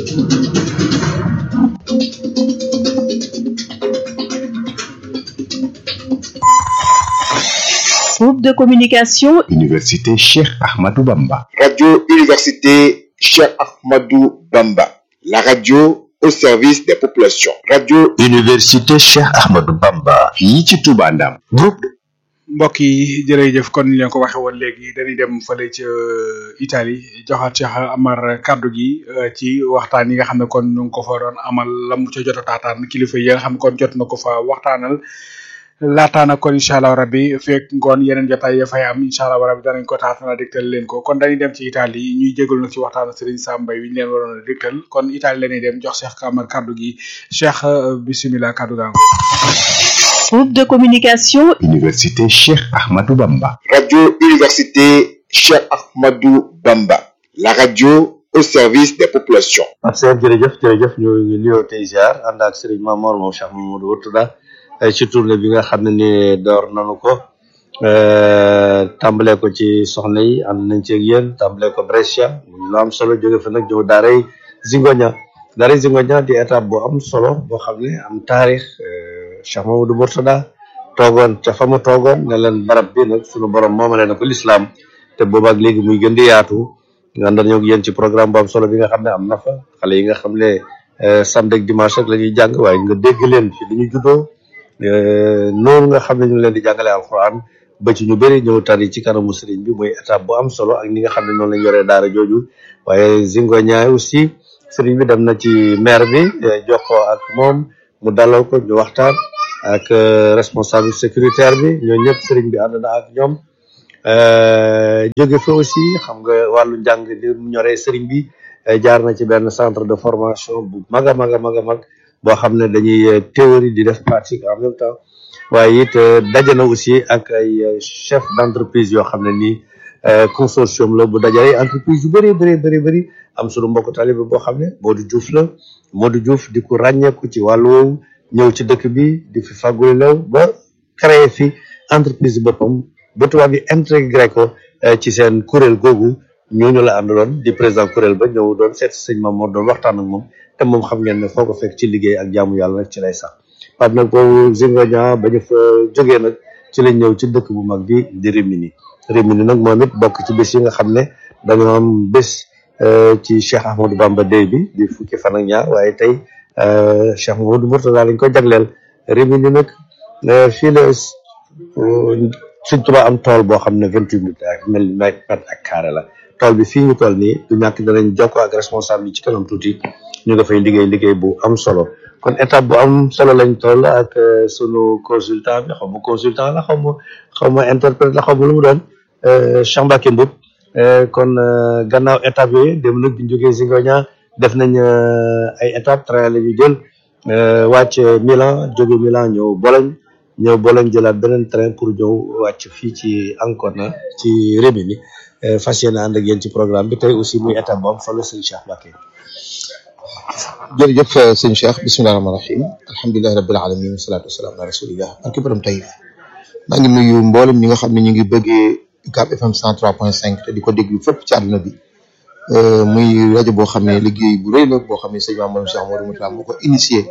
groupe de communication Université Cheikh Ahmadou Bamba Radio Université Cheikh Ahmadou Bamba la radio au service des populations. Radio Université Cheikh Ahmadou Bamba fii ci Touba Ndam groupe mbokk yi jërëjëf kon ni leen ko waxee woon léegi dañuy dem fële ca Italie joxaat Cheikh Amar kaddu gi ci waxtaan yi nga xam ne kon ñu ngi ko fa doon amal la mu ca jot a taataan kilifa yi nga xam ne kon jot na ko fa waxtaanal laataana kon incha allah rabbi fekk ngoon yeneen jotaay ya fay am incha allah rabbi danañ ko taatana dégtal leen ko kon dañuy dem ci Italie ñuy jégalu nag ci waxtaan Serigne Sam Mbaye wi ñu leen waroon a dégtal kon Italie la ñuy dem jox Cheikh Amar kaddu gi Cheikh bisimilah kaddu gaa groupe de communication Université Cheikh Ahmadou Bamba Radio Université Cheikh Ahmadou Bamba la radio au service des populations. Pape Cheikh jërëjëf jërëjëf ñu ngi nuyoo tey ziar ànd ak Serigne Mamor moom Cheikh Mamadou Wurtada ci tournée bi nga xam ne ni door nañu ko tàmbale ko ci soxna yi ànd nañ ci ak yéen tàmbale ko Brescia lu am solo jóge fa nag ñëw daaray Zingoña daaray Zingoña di étape bu am solo boo xam ne am taarix Cheikh Mamadou Mourtada toogoon ca fa mu toogoon ne leen barab bi nag sunu borom moomale na ko lislaam te boobaak léegi muy gën di yaatu nga àndal ñoo yéen ci programme bu am solo bi nga xam ne am na fa xale yi nga xam ne samedi ak dimanche rek la ñuy jàng waaye nga dégg leen fi li ñu juddoo noonu nga xam ne ñu ngi leen di jàngale alquran ba ci ñu bëri ñëw tari ci kanamu sëriñ bi muy étape bu am solo ak ni nga xam ne noonu lañ yoree daara jooju waaye Zingoña aussi sëriñ bi dem na ci maire bi jox ko ak moom mu dalal ko ñu waxtaan ak responsable sécuritaire bi ñoo ñëpp sëriñ bi ànd na ak ñoom jóge fa aussi xam nga wàllu njàng li mu ñoree sëriñ bi jaar na ci benn centre de formation bu mag a mag a mag a mag boo xam ne dañuy théorie di def pratique en même temps waaye it daje na aussi ak ay chef d' entreprise yoo xam ne nii consortium la bu dajale entreprise yu bëri bëri bëri bëri am sunu mbokk talibé boo xam ne Modou Diouf la Modou Diouf di ko ràññeeku ci wàllu woowu ñëw ci dëkk bi di fi fàgguli lew ba créé fi entreprise boppam ba tubaab bi intégré ko ci seen kuréel googu ñooñu la àndaloon di président kuréel ba ñëw doon seet si sëñ Mamour doon waxtaan ak moom te moom xam ngeen ne foo ko fekk ci liggéey ak jaamu yàlla rek ci lay sax Pape nag boobu Zingoña ba ñu fa jógee nag ci lañ ñëw ci dëkk bu mag bi di Rimini Rimini nag moom it bokk ci bés yi nga xam ne dañoo am bés ci Cheikh Ahmadou Bamba Day bi di fukki fan ak ñaar waaye tey Cheikh Mamadou Mourtada lañ ko jagleel Rimini nag fii la Sëñ Tuubaa am tool boo xam ne vingt huit mètres ak mel mètre ak carré la tool bi fii ñu toll nii du ñàkk danañ jokkoo ak responsable yi ci kanam tuuti ñu nga fay liggéey liggéey bu am solo kon étape bu am solo lañ toll ak sunu consultant bi xaw ma consultant la xaw ma xaw ma interprète la xaw ma lu mu doon Cheikh Mbacké Mboup kon gannaaw étape yooyu dem nag bi ñu jógee Zingoña def nañ ay étape train la ñu jël wàcc Milan jóge Milan ñëw Bologne ñëw Bologne jëlaat beneen train pour ñëw wàcc fii ci Ancona ci Rimini fas yéene ànd ak yéen ci programme bi tey aussi muy étape bu am solo sëñ Cheikh Mbacké jërëjëf sëñ Cheikh bisimilah rahmaani rahim alhamdulilah rabil alamin wasalaatu wasalaam ala rasulillah barki borom tayif maa ngi nuyu mboolem ñi nga xam ne ñu ngi bëggee UCAB FM 103.5 te di ko déglu fépp ci àdduna bi muy rajo boo xam ne liggéey bu rëy la boo xam ne sëñ Mamadou Cheikh Modou Moussa moo ko initié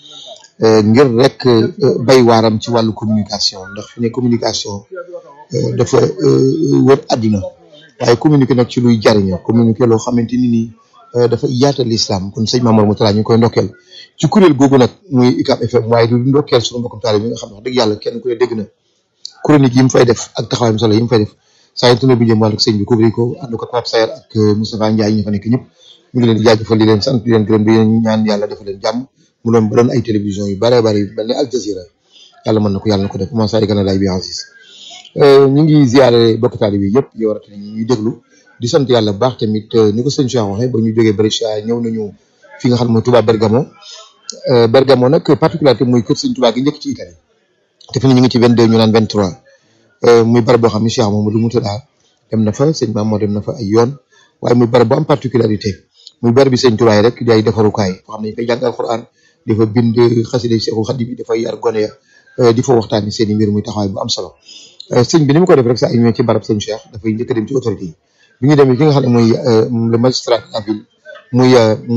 ngir rek bay waaram ci wàllu communication ndax fi ne communication dafa wër àdduna waaye communiqué nag ci luy jariñoo communiqué loo xamante ni nii dafa yaatal islam kon sëñ Mamadou Moussa ñu ngi koy ndokkeel ci kuréel googu nag muy UCAB FM waaye du ndokkeel suñu mbokkum taale bi nga xam ne wax dëgg yàlla kenn ku ne dégg na chronique yi mu fay def ak taxawaayam solo yi mu fay def saa yu tuna bi jëm wàllu sëñ bi couvrir ko ànd ko Pape Sayer ak Moustapha Ndiaye ñi fa nekk ñëpp ñu ngi leen di jaajëfal di leen sant di leen gërëm di leen ñaan yàlla defal leen jàmm mu doon ba doon ay télévision yu bare bare yu mel ne Al Jazeera yàlla mën na ko yàlla na ko def commencé ay gën a lay bi Aziz ñu ngi ziare bokk taali bi yëpp yow rawatina ñuy déglu di sant yàlla bu baax tamit ni ko sëñ Cheikh waxee ba ñu jógee Brescia ñëw nañu fi nga xam ne mooy Touba Bergamo Bergamo nag particularité muy kër sëñ Touba gi njëkk ci Italie te fi ne ñu ngi ci 22 ñu naan 23 muy barab boo xam ne Cheikh Mamadou Moutada dem na fa sëñ Maam moo dem na fa ay yoon waaye muy barab bu am particularité muy barab bi sëñ Touba yi rek di ay defarukaay foo xam ne ñu fay jàng alquran di fa bind xasida Cheikhul Khadim yi dafay yar gone ya di fa waxtaani seen i mbir muy taxawaay bu am solo sëñ bi ni mu ko def rek saa ñëwee ci barab sëñ Cheikh dafay njëkk a dem ci autorité yi bi ñu demee ki nga xam ne mooy le magistrat de la ville muy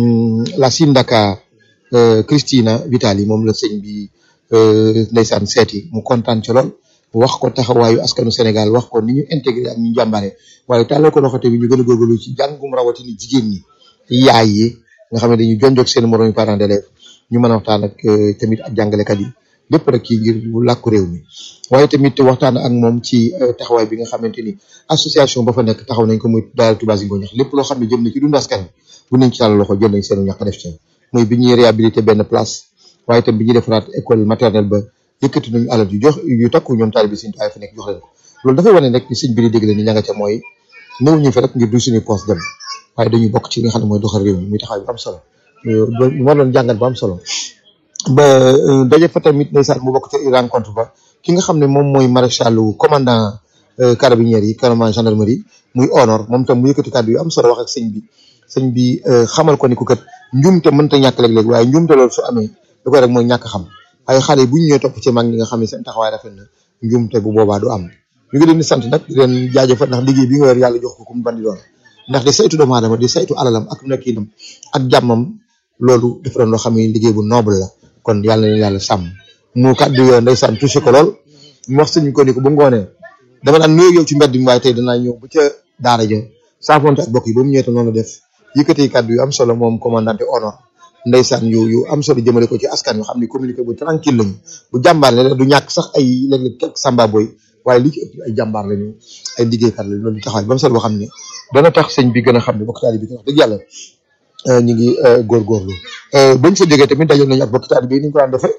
la sindaca Cristina Vitali moom la sëñ bi ndeysaan seeti mu kontaan ci lool wax ko taxawaayu askanu Sénégal wax ko ni ñu intégré ak ñu jàmbare waaye tàllal ko loxo tamit ñu gën a góorgóorlu ci jàngum rawatina jigéen ñi yaay yi nga xam ne dañuy jonjoog seen moroom parents d'élèves ñu mën a waxtaan ak tamit ak jàngalekat yi lépp rek kii ngir bu làkku réew mi waaye tamit waxtaan ak moom ci taxawaay bi nga xamante ni association ba fa nekk taxaw nañ ko muy daal Touba Zingoña lépp loo xam ne jëm na ci dund askan bu nañ ci tàllal loxo jël nañ seen ñàkk def ci muy bi ñuy réhabilité benn place waaye tam bi ñuy defaraat école maternelle ba yëkkati nañu alal yu jox yu takku ñoom taalibe Sëñ Tuubaa fa nekk jox leen ko loolu dafay wane rek ni sëñ bi di dégg ni ña nga ca mooy ñëw ñu fa rek ngir du suñu poste dem waaye dañuy bokk ci li nga xam ne mooy doxal réew mi muy taxawaay bu am solo moo doon jàngat bu am solo ba daje fa tamit ndeysaan mu bokk ci rencontre ba ki nga xam ne moom mooy maréchalu commandant carabinieri yi commandant gendarmerie muy honor moom tam mu yëkkati kàddu yu am solo wax ak sëñ bi sëñ bi xamal ko ni ku kat njuumte mënta ñàkk léeg-léeg waaye njuumte loolu su amee da koy rek mooy ñàkk xam waaye xale yi bu ñu ñëwee topp ci mag ñi nga xam ne seen taxawaay rafet na njuumte bu boobaa du am ñu ngi leen di sant nag di leen jaajëfal ndax liggéey bi nga yor yàlla jox ko ku mu bandi doon ndax di saytu doomu aadama di saytu alalam ak nekkinam ak jàmmam loolu dafa doon loo xam ne liggéey bu noble la kon yàlla na yàlla sàmm mu kàddu yoo ndeysaan touché ko lool mu wax sëñ ko ni ko bu ngoonee dama daan nuyoo yow ci mbedd mi waaye tey danaa ñëw ba ca daara ja saafonte ak bokk yi ba mu ñëwee tam noonu def yëkkati kàddu yu am solo moom commandante honor ndeysaan yu yu am solo jëmale ko ci askan yoo xam ne communiqué bu tranquille lañu bu jàmbaar ne du ñàkk sax ay léeg-léeg quelque samba boy waaye li ci ëpp ay jàmbaar lañu ay liggéeykat lañu loolu taxawaay ba mu sal boo xam ne dana tax sëñ bi gën a xam ne bokk taalibe bi wax dëgg yàlla ñu ngi góorgóorlu bañ fa jógee tamit dajoon nañu ak bokk taalibe bi ni ñu ko daan defee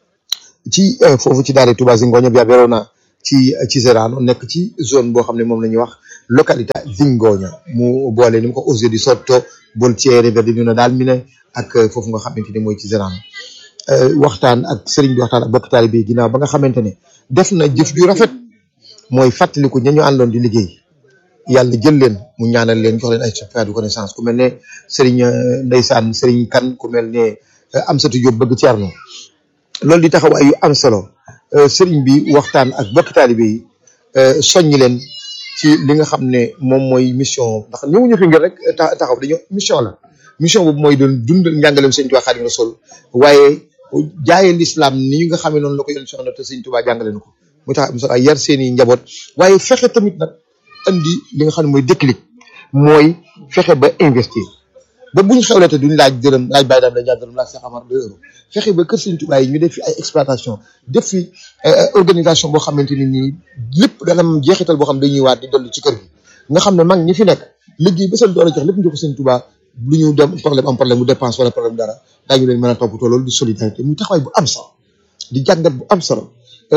ci foofu ci daara Touba Zingoña bi Verona ci ci Serrano nekk ci zone boo xam ne moom la ñuy wax localité Zingoña mu boole ni mu ko Osseo di Sotto Boltiere Verdinuna daal mi ne ak foofu nga xamante ni mooy ci Serrano waxtaan ak sëriñ bi waxtaan ak bokk taalibe bi ginnaaw ba nga xamante ne def na jëf ju rafet mooy fàttaliku ña ñu àndoon di liggéey yàlla jël leen mu ñaanal leen jox leen ay certificat de connaissance ku mel ne sëriñ ndeysaan sëriñ kan ku mel ne Amsatou Diop bëgg Thierno loolu di taxawaay yu am solo sëriñ bi waxtaan ak bokk taalibe yi soññ leen ci li nga xam ne moom mooy mission ndax ñëwuñu fi ngir rek taxaw dañoo mission la mission boobu mooy doon dundal njàngaleem sëñ Tuubaa Xaadimu Rasuul waaye jaayee l'islam ni nga xam ne noonu la ko yoon soxna te sëñ Tuubaa jàngale na ko muy tax am solo ay yar seen i njaboot waaye fexe tamit nag andi li nga xam ne mooy déclic mooy fexe ba investir ba buñ xewlee te duñ laaj dërëm laaj bàyyi daam la ñaar dërëm laaj Cheikh Amar deux euros fexe ba kër Sëriñ Tuubaa yi ñu def fi ay exploitation def fi organisation boo xamante ni nii lépp dana am jeexital boo xam dañuy waat di dolli ci kër gi nga xam ne mag ñi fi nekk liggéey ba seen doole jox lépp ñu ko Sëriñ Tuubaa lu ñu dem problème am problème mu dépense wala problème dara daañu leen mën a toppatoo loolu di solidarité muy taxawaay bu am solo di jàngat bu am solo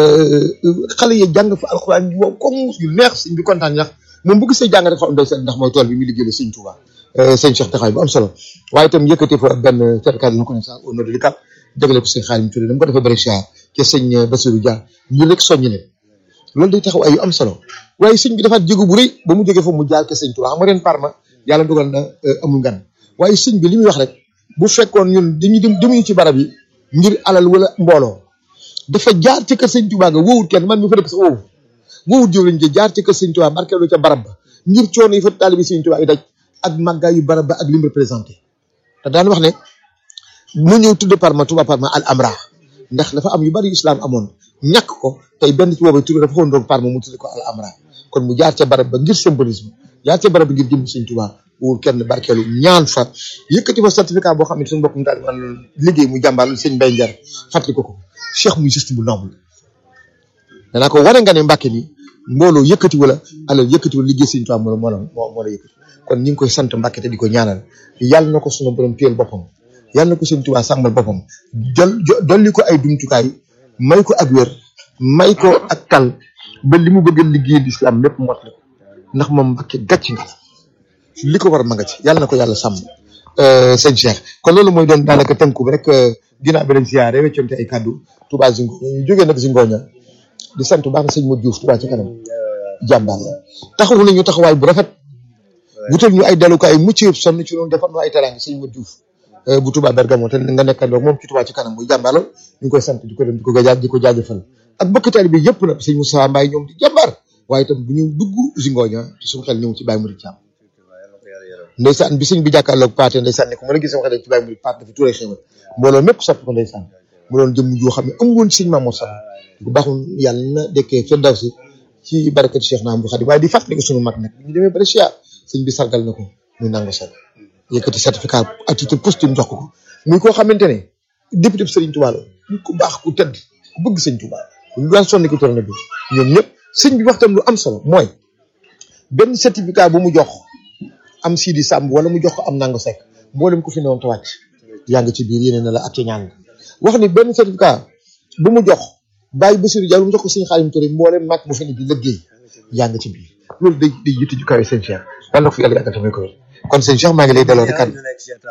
xale yi jàng fa alxuraan yu wow comme yu neex sëñ bi kontaan ndax moom bu gisee jàng rek xam doy seen ndax mooy tool bi muy liggéeyal sëñ Tuubaa sëñ Cheikh taxawaay bu am solo waaye itam yëkkati fa benn certificat de connaissance au nom de l'ICAP jagle ko sëñ Xaalim Touré dama ko defee Brescia ca sëñ Bassirou Dia ñu rek soññ leen loolu day taxaw ay yu am solo waaye sëñ bi dafaat jéego bu rëy ba mu jógee fa mu jaar ke sëñ Tuubaa xam nga ren Parma yàlla dogal na amul gan waaye sëñ bi li muy wax rek bu fekkoon ñun dañuy dem demuñu ci barab yi ngir alal wala mbooloo dafa jaar ci kër sëñ Tuubaa nga wowut kenn man mi fa dëkk sax wowut wowut jëw lañ jë jaar ci kër sëñ Tuubaa barkeelu ca barab ba ngir coono yi fa taalibi sëñ Tuubaa yi daj ak màggaay yu barab ba ak lim représenté te daan wax ne mu ñëw tudde Parma Touba Parma al amra ndax dafa am yu bari islam amoon ñàkk ko tey benn ci boobu tudde dafa xoon doog Parma mu tudde ko al amra kon mu jaar ca barab ba ngir symbolisme jaar ca barab ba ngir jëm sëñ Tuubaa wul kenn barkeelu ñaan fa yëkkati fa certificat boo xam ne suñu mbokkum taalibi man liggéey mu jàmbaar sëñ Mbay Njar fàttali ko ko cheikh muy geste bu noble danaa ko wane nga ne Mbàkke ni mbooloo yëkkati wala alal yëkkati wala liggéey sëñ Tuubaa moo moo moo moo la yëkkati kon ñu ngi koy sant Mbàkke te di ko ñaanal yàlla na ko sunu borom téyel boppam yàlla na ko sëñ Tuubaa sàmmal boppam jël dolli ko ay dumtukaay may ko ak wér may ko ak tal ba li mu bëgg a liggéey lislaam lépp mot la ko ndax moom Mbàkke gàcc nga li ko war a ma nga ci yàlla na ko yàlla sàmm sëñ Cheikh kon loolu mooy doon daanaka tënku bi rek ginnaaw bi lañ siyaare weccoonte ay kàddu Touba Zingo ñu jógee nag Zingoña di sant bu baax na sëñ Modou Diouf Touba ci kanam jàmbaar la taxawu nañu taxawaay bu rafet wutal ñu ay dalukaay mucc yëpp sonn ci loolu defar ñu ay teraanga sëñ Modou Diouf bu Touba Bergamo te nga nekkandoo moom ci Touba ci kanam muy jàmbaar la ñu ngi koy sant di ko dem di ko gajaaj di ko jaajëfal ak bokk taalibe bi yëpp nag sëñ Moussa Mbaye ñoom di jàmbaar waaye itam bu ñu dugg Zingoña te suñu xel ñëw ci Baye Mouride Thiam ndeysaan bi sëñ bi jàkkaarloog paate ndeysaan ne ko mën a gis sama xel ci Baye Mouride paate dafa tuuree xéwal mbooloo mépp sopp ko ndeysaan mu doon jëm joo xam ne amu woon sëñ Mamour Sall bu baaxul yàlla na dekkee fa daw si ci barakati Cheikh Naam bu Xadim waaye di fàttali ko sunu mag nag bu ñu demee ba Chia sëñ bi sargal na ko muy nangu sell yëkkati certificat à titre posthume jox ko ko muy koo xamante ne député bi Serigne Touba la nit ku baax ku tëdd ku bëgg sëñ Touba lu daan sonni ko tourné bi ñoom ñëpp sëñ bi waxtam lu am solo mooy benn certificat bu mu jox am Sidi Samb wala mu jox ko am nangu sekk mboolem ku fi newoon te wàcc yaa ngi ci biir yéene na la ak ci ñaan wax ni benn certificat bu mu jox bàyyi Bassirou Diallo mu jox ko sëñ Xaalim Touré mboolem mag mu fi ne di liggéey yaa ngi ci biir loolu day day yitte ju kawe sëñ Cheikh yàlla na ko fi yàlla yàggal tamit ko kon sëñ Cheikh maa ngi lay delloo rek kàddu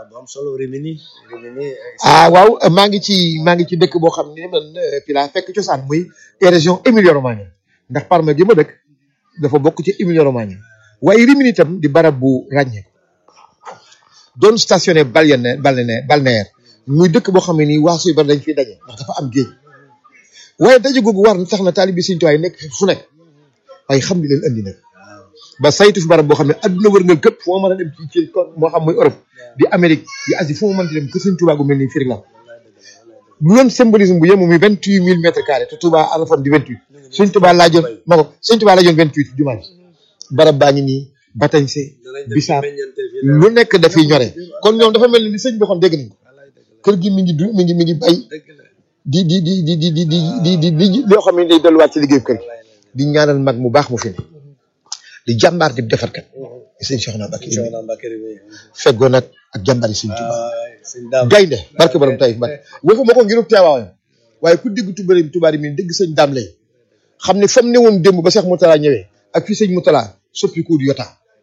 ah waaw maa ngi ci maa ngi ci dëkk boo xam ne man fi laa fekk cosaan muy région Emilia Romagna ndax Parma gi ma dëkk dafa bokk ci Emilia Romagna waaye Rimini itam di barab bu ràññee doon stationné balnéaire balnéaire balnéaire muy dëkk boo xam ne nii waasu yu bari dañ fiy daje ndax dafa am géej waaye daje googu war na tax na taalibi Sëriñ Tuubaa yi nekk fu nekk waaye xam li leen andi nag ba saytu fi barab boo xam ne adduna wërngal képp fu ma mën a dem ci ci moo xam muy Europe di Amérique di Asie fu ma mën dem kër Sëriñ Tuubaa gu mel nii fii rek la lu doon symbolisme bu yemu muy vingt huit mille mètres carrés te Touba Arafat di vingt huit Sëriñ Tuubaa laajoon ma ko Sëriñ Tuubaa laajoon vingt huit jumaa ji barab baa ngi nii batañse bisaab lu nekk dafiy ñore kon ñoom dafa mel ni li sëñ bi waxoon dégg nañ ko kër gi mi ngi du mi ngi mi ngi bay di di di di di di di di di di loo xam ne day delluwaat ci liggéeyu kër gi di ñaanal mag mu baax mu fi ne di jàmbaar di defarkat di sëñ Cheikh Naa Mbacke feggoo nag ak jàmbaar yi sëñ Tuubaa gaynde barke borom Taïf Mbacke waxuma ko ngirub teewaayam waaye ku dégg tubari tubaari mi dégg sëñ daam lay xam ne fa mu ne woon démb ba Cheikh Moutala ñëwee ak fi sëñ Moutala soppi ko du yota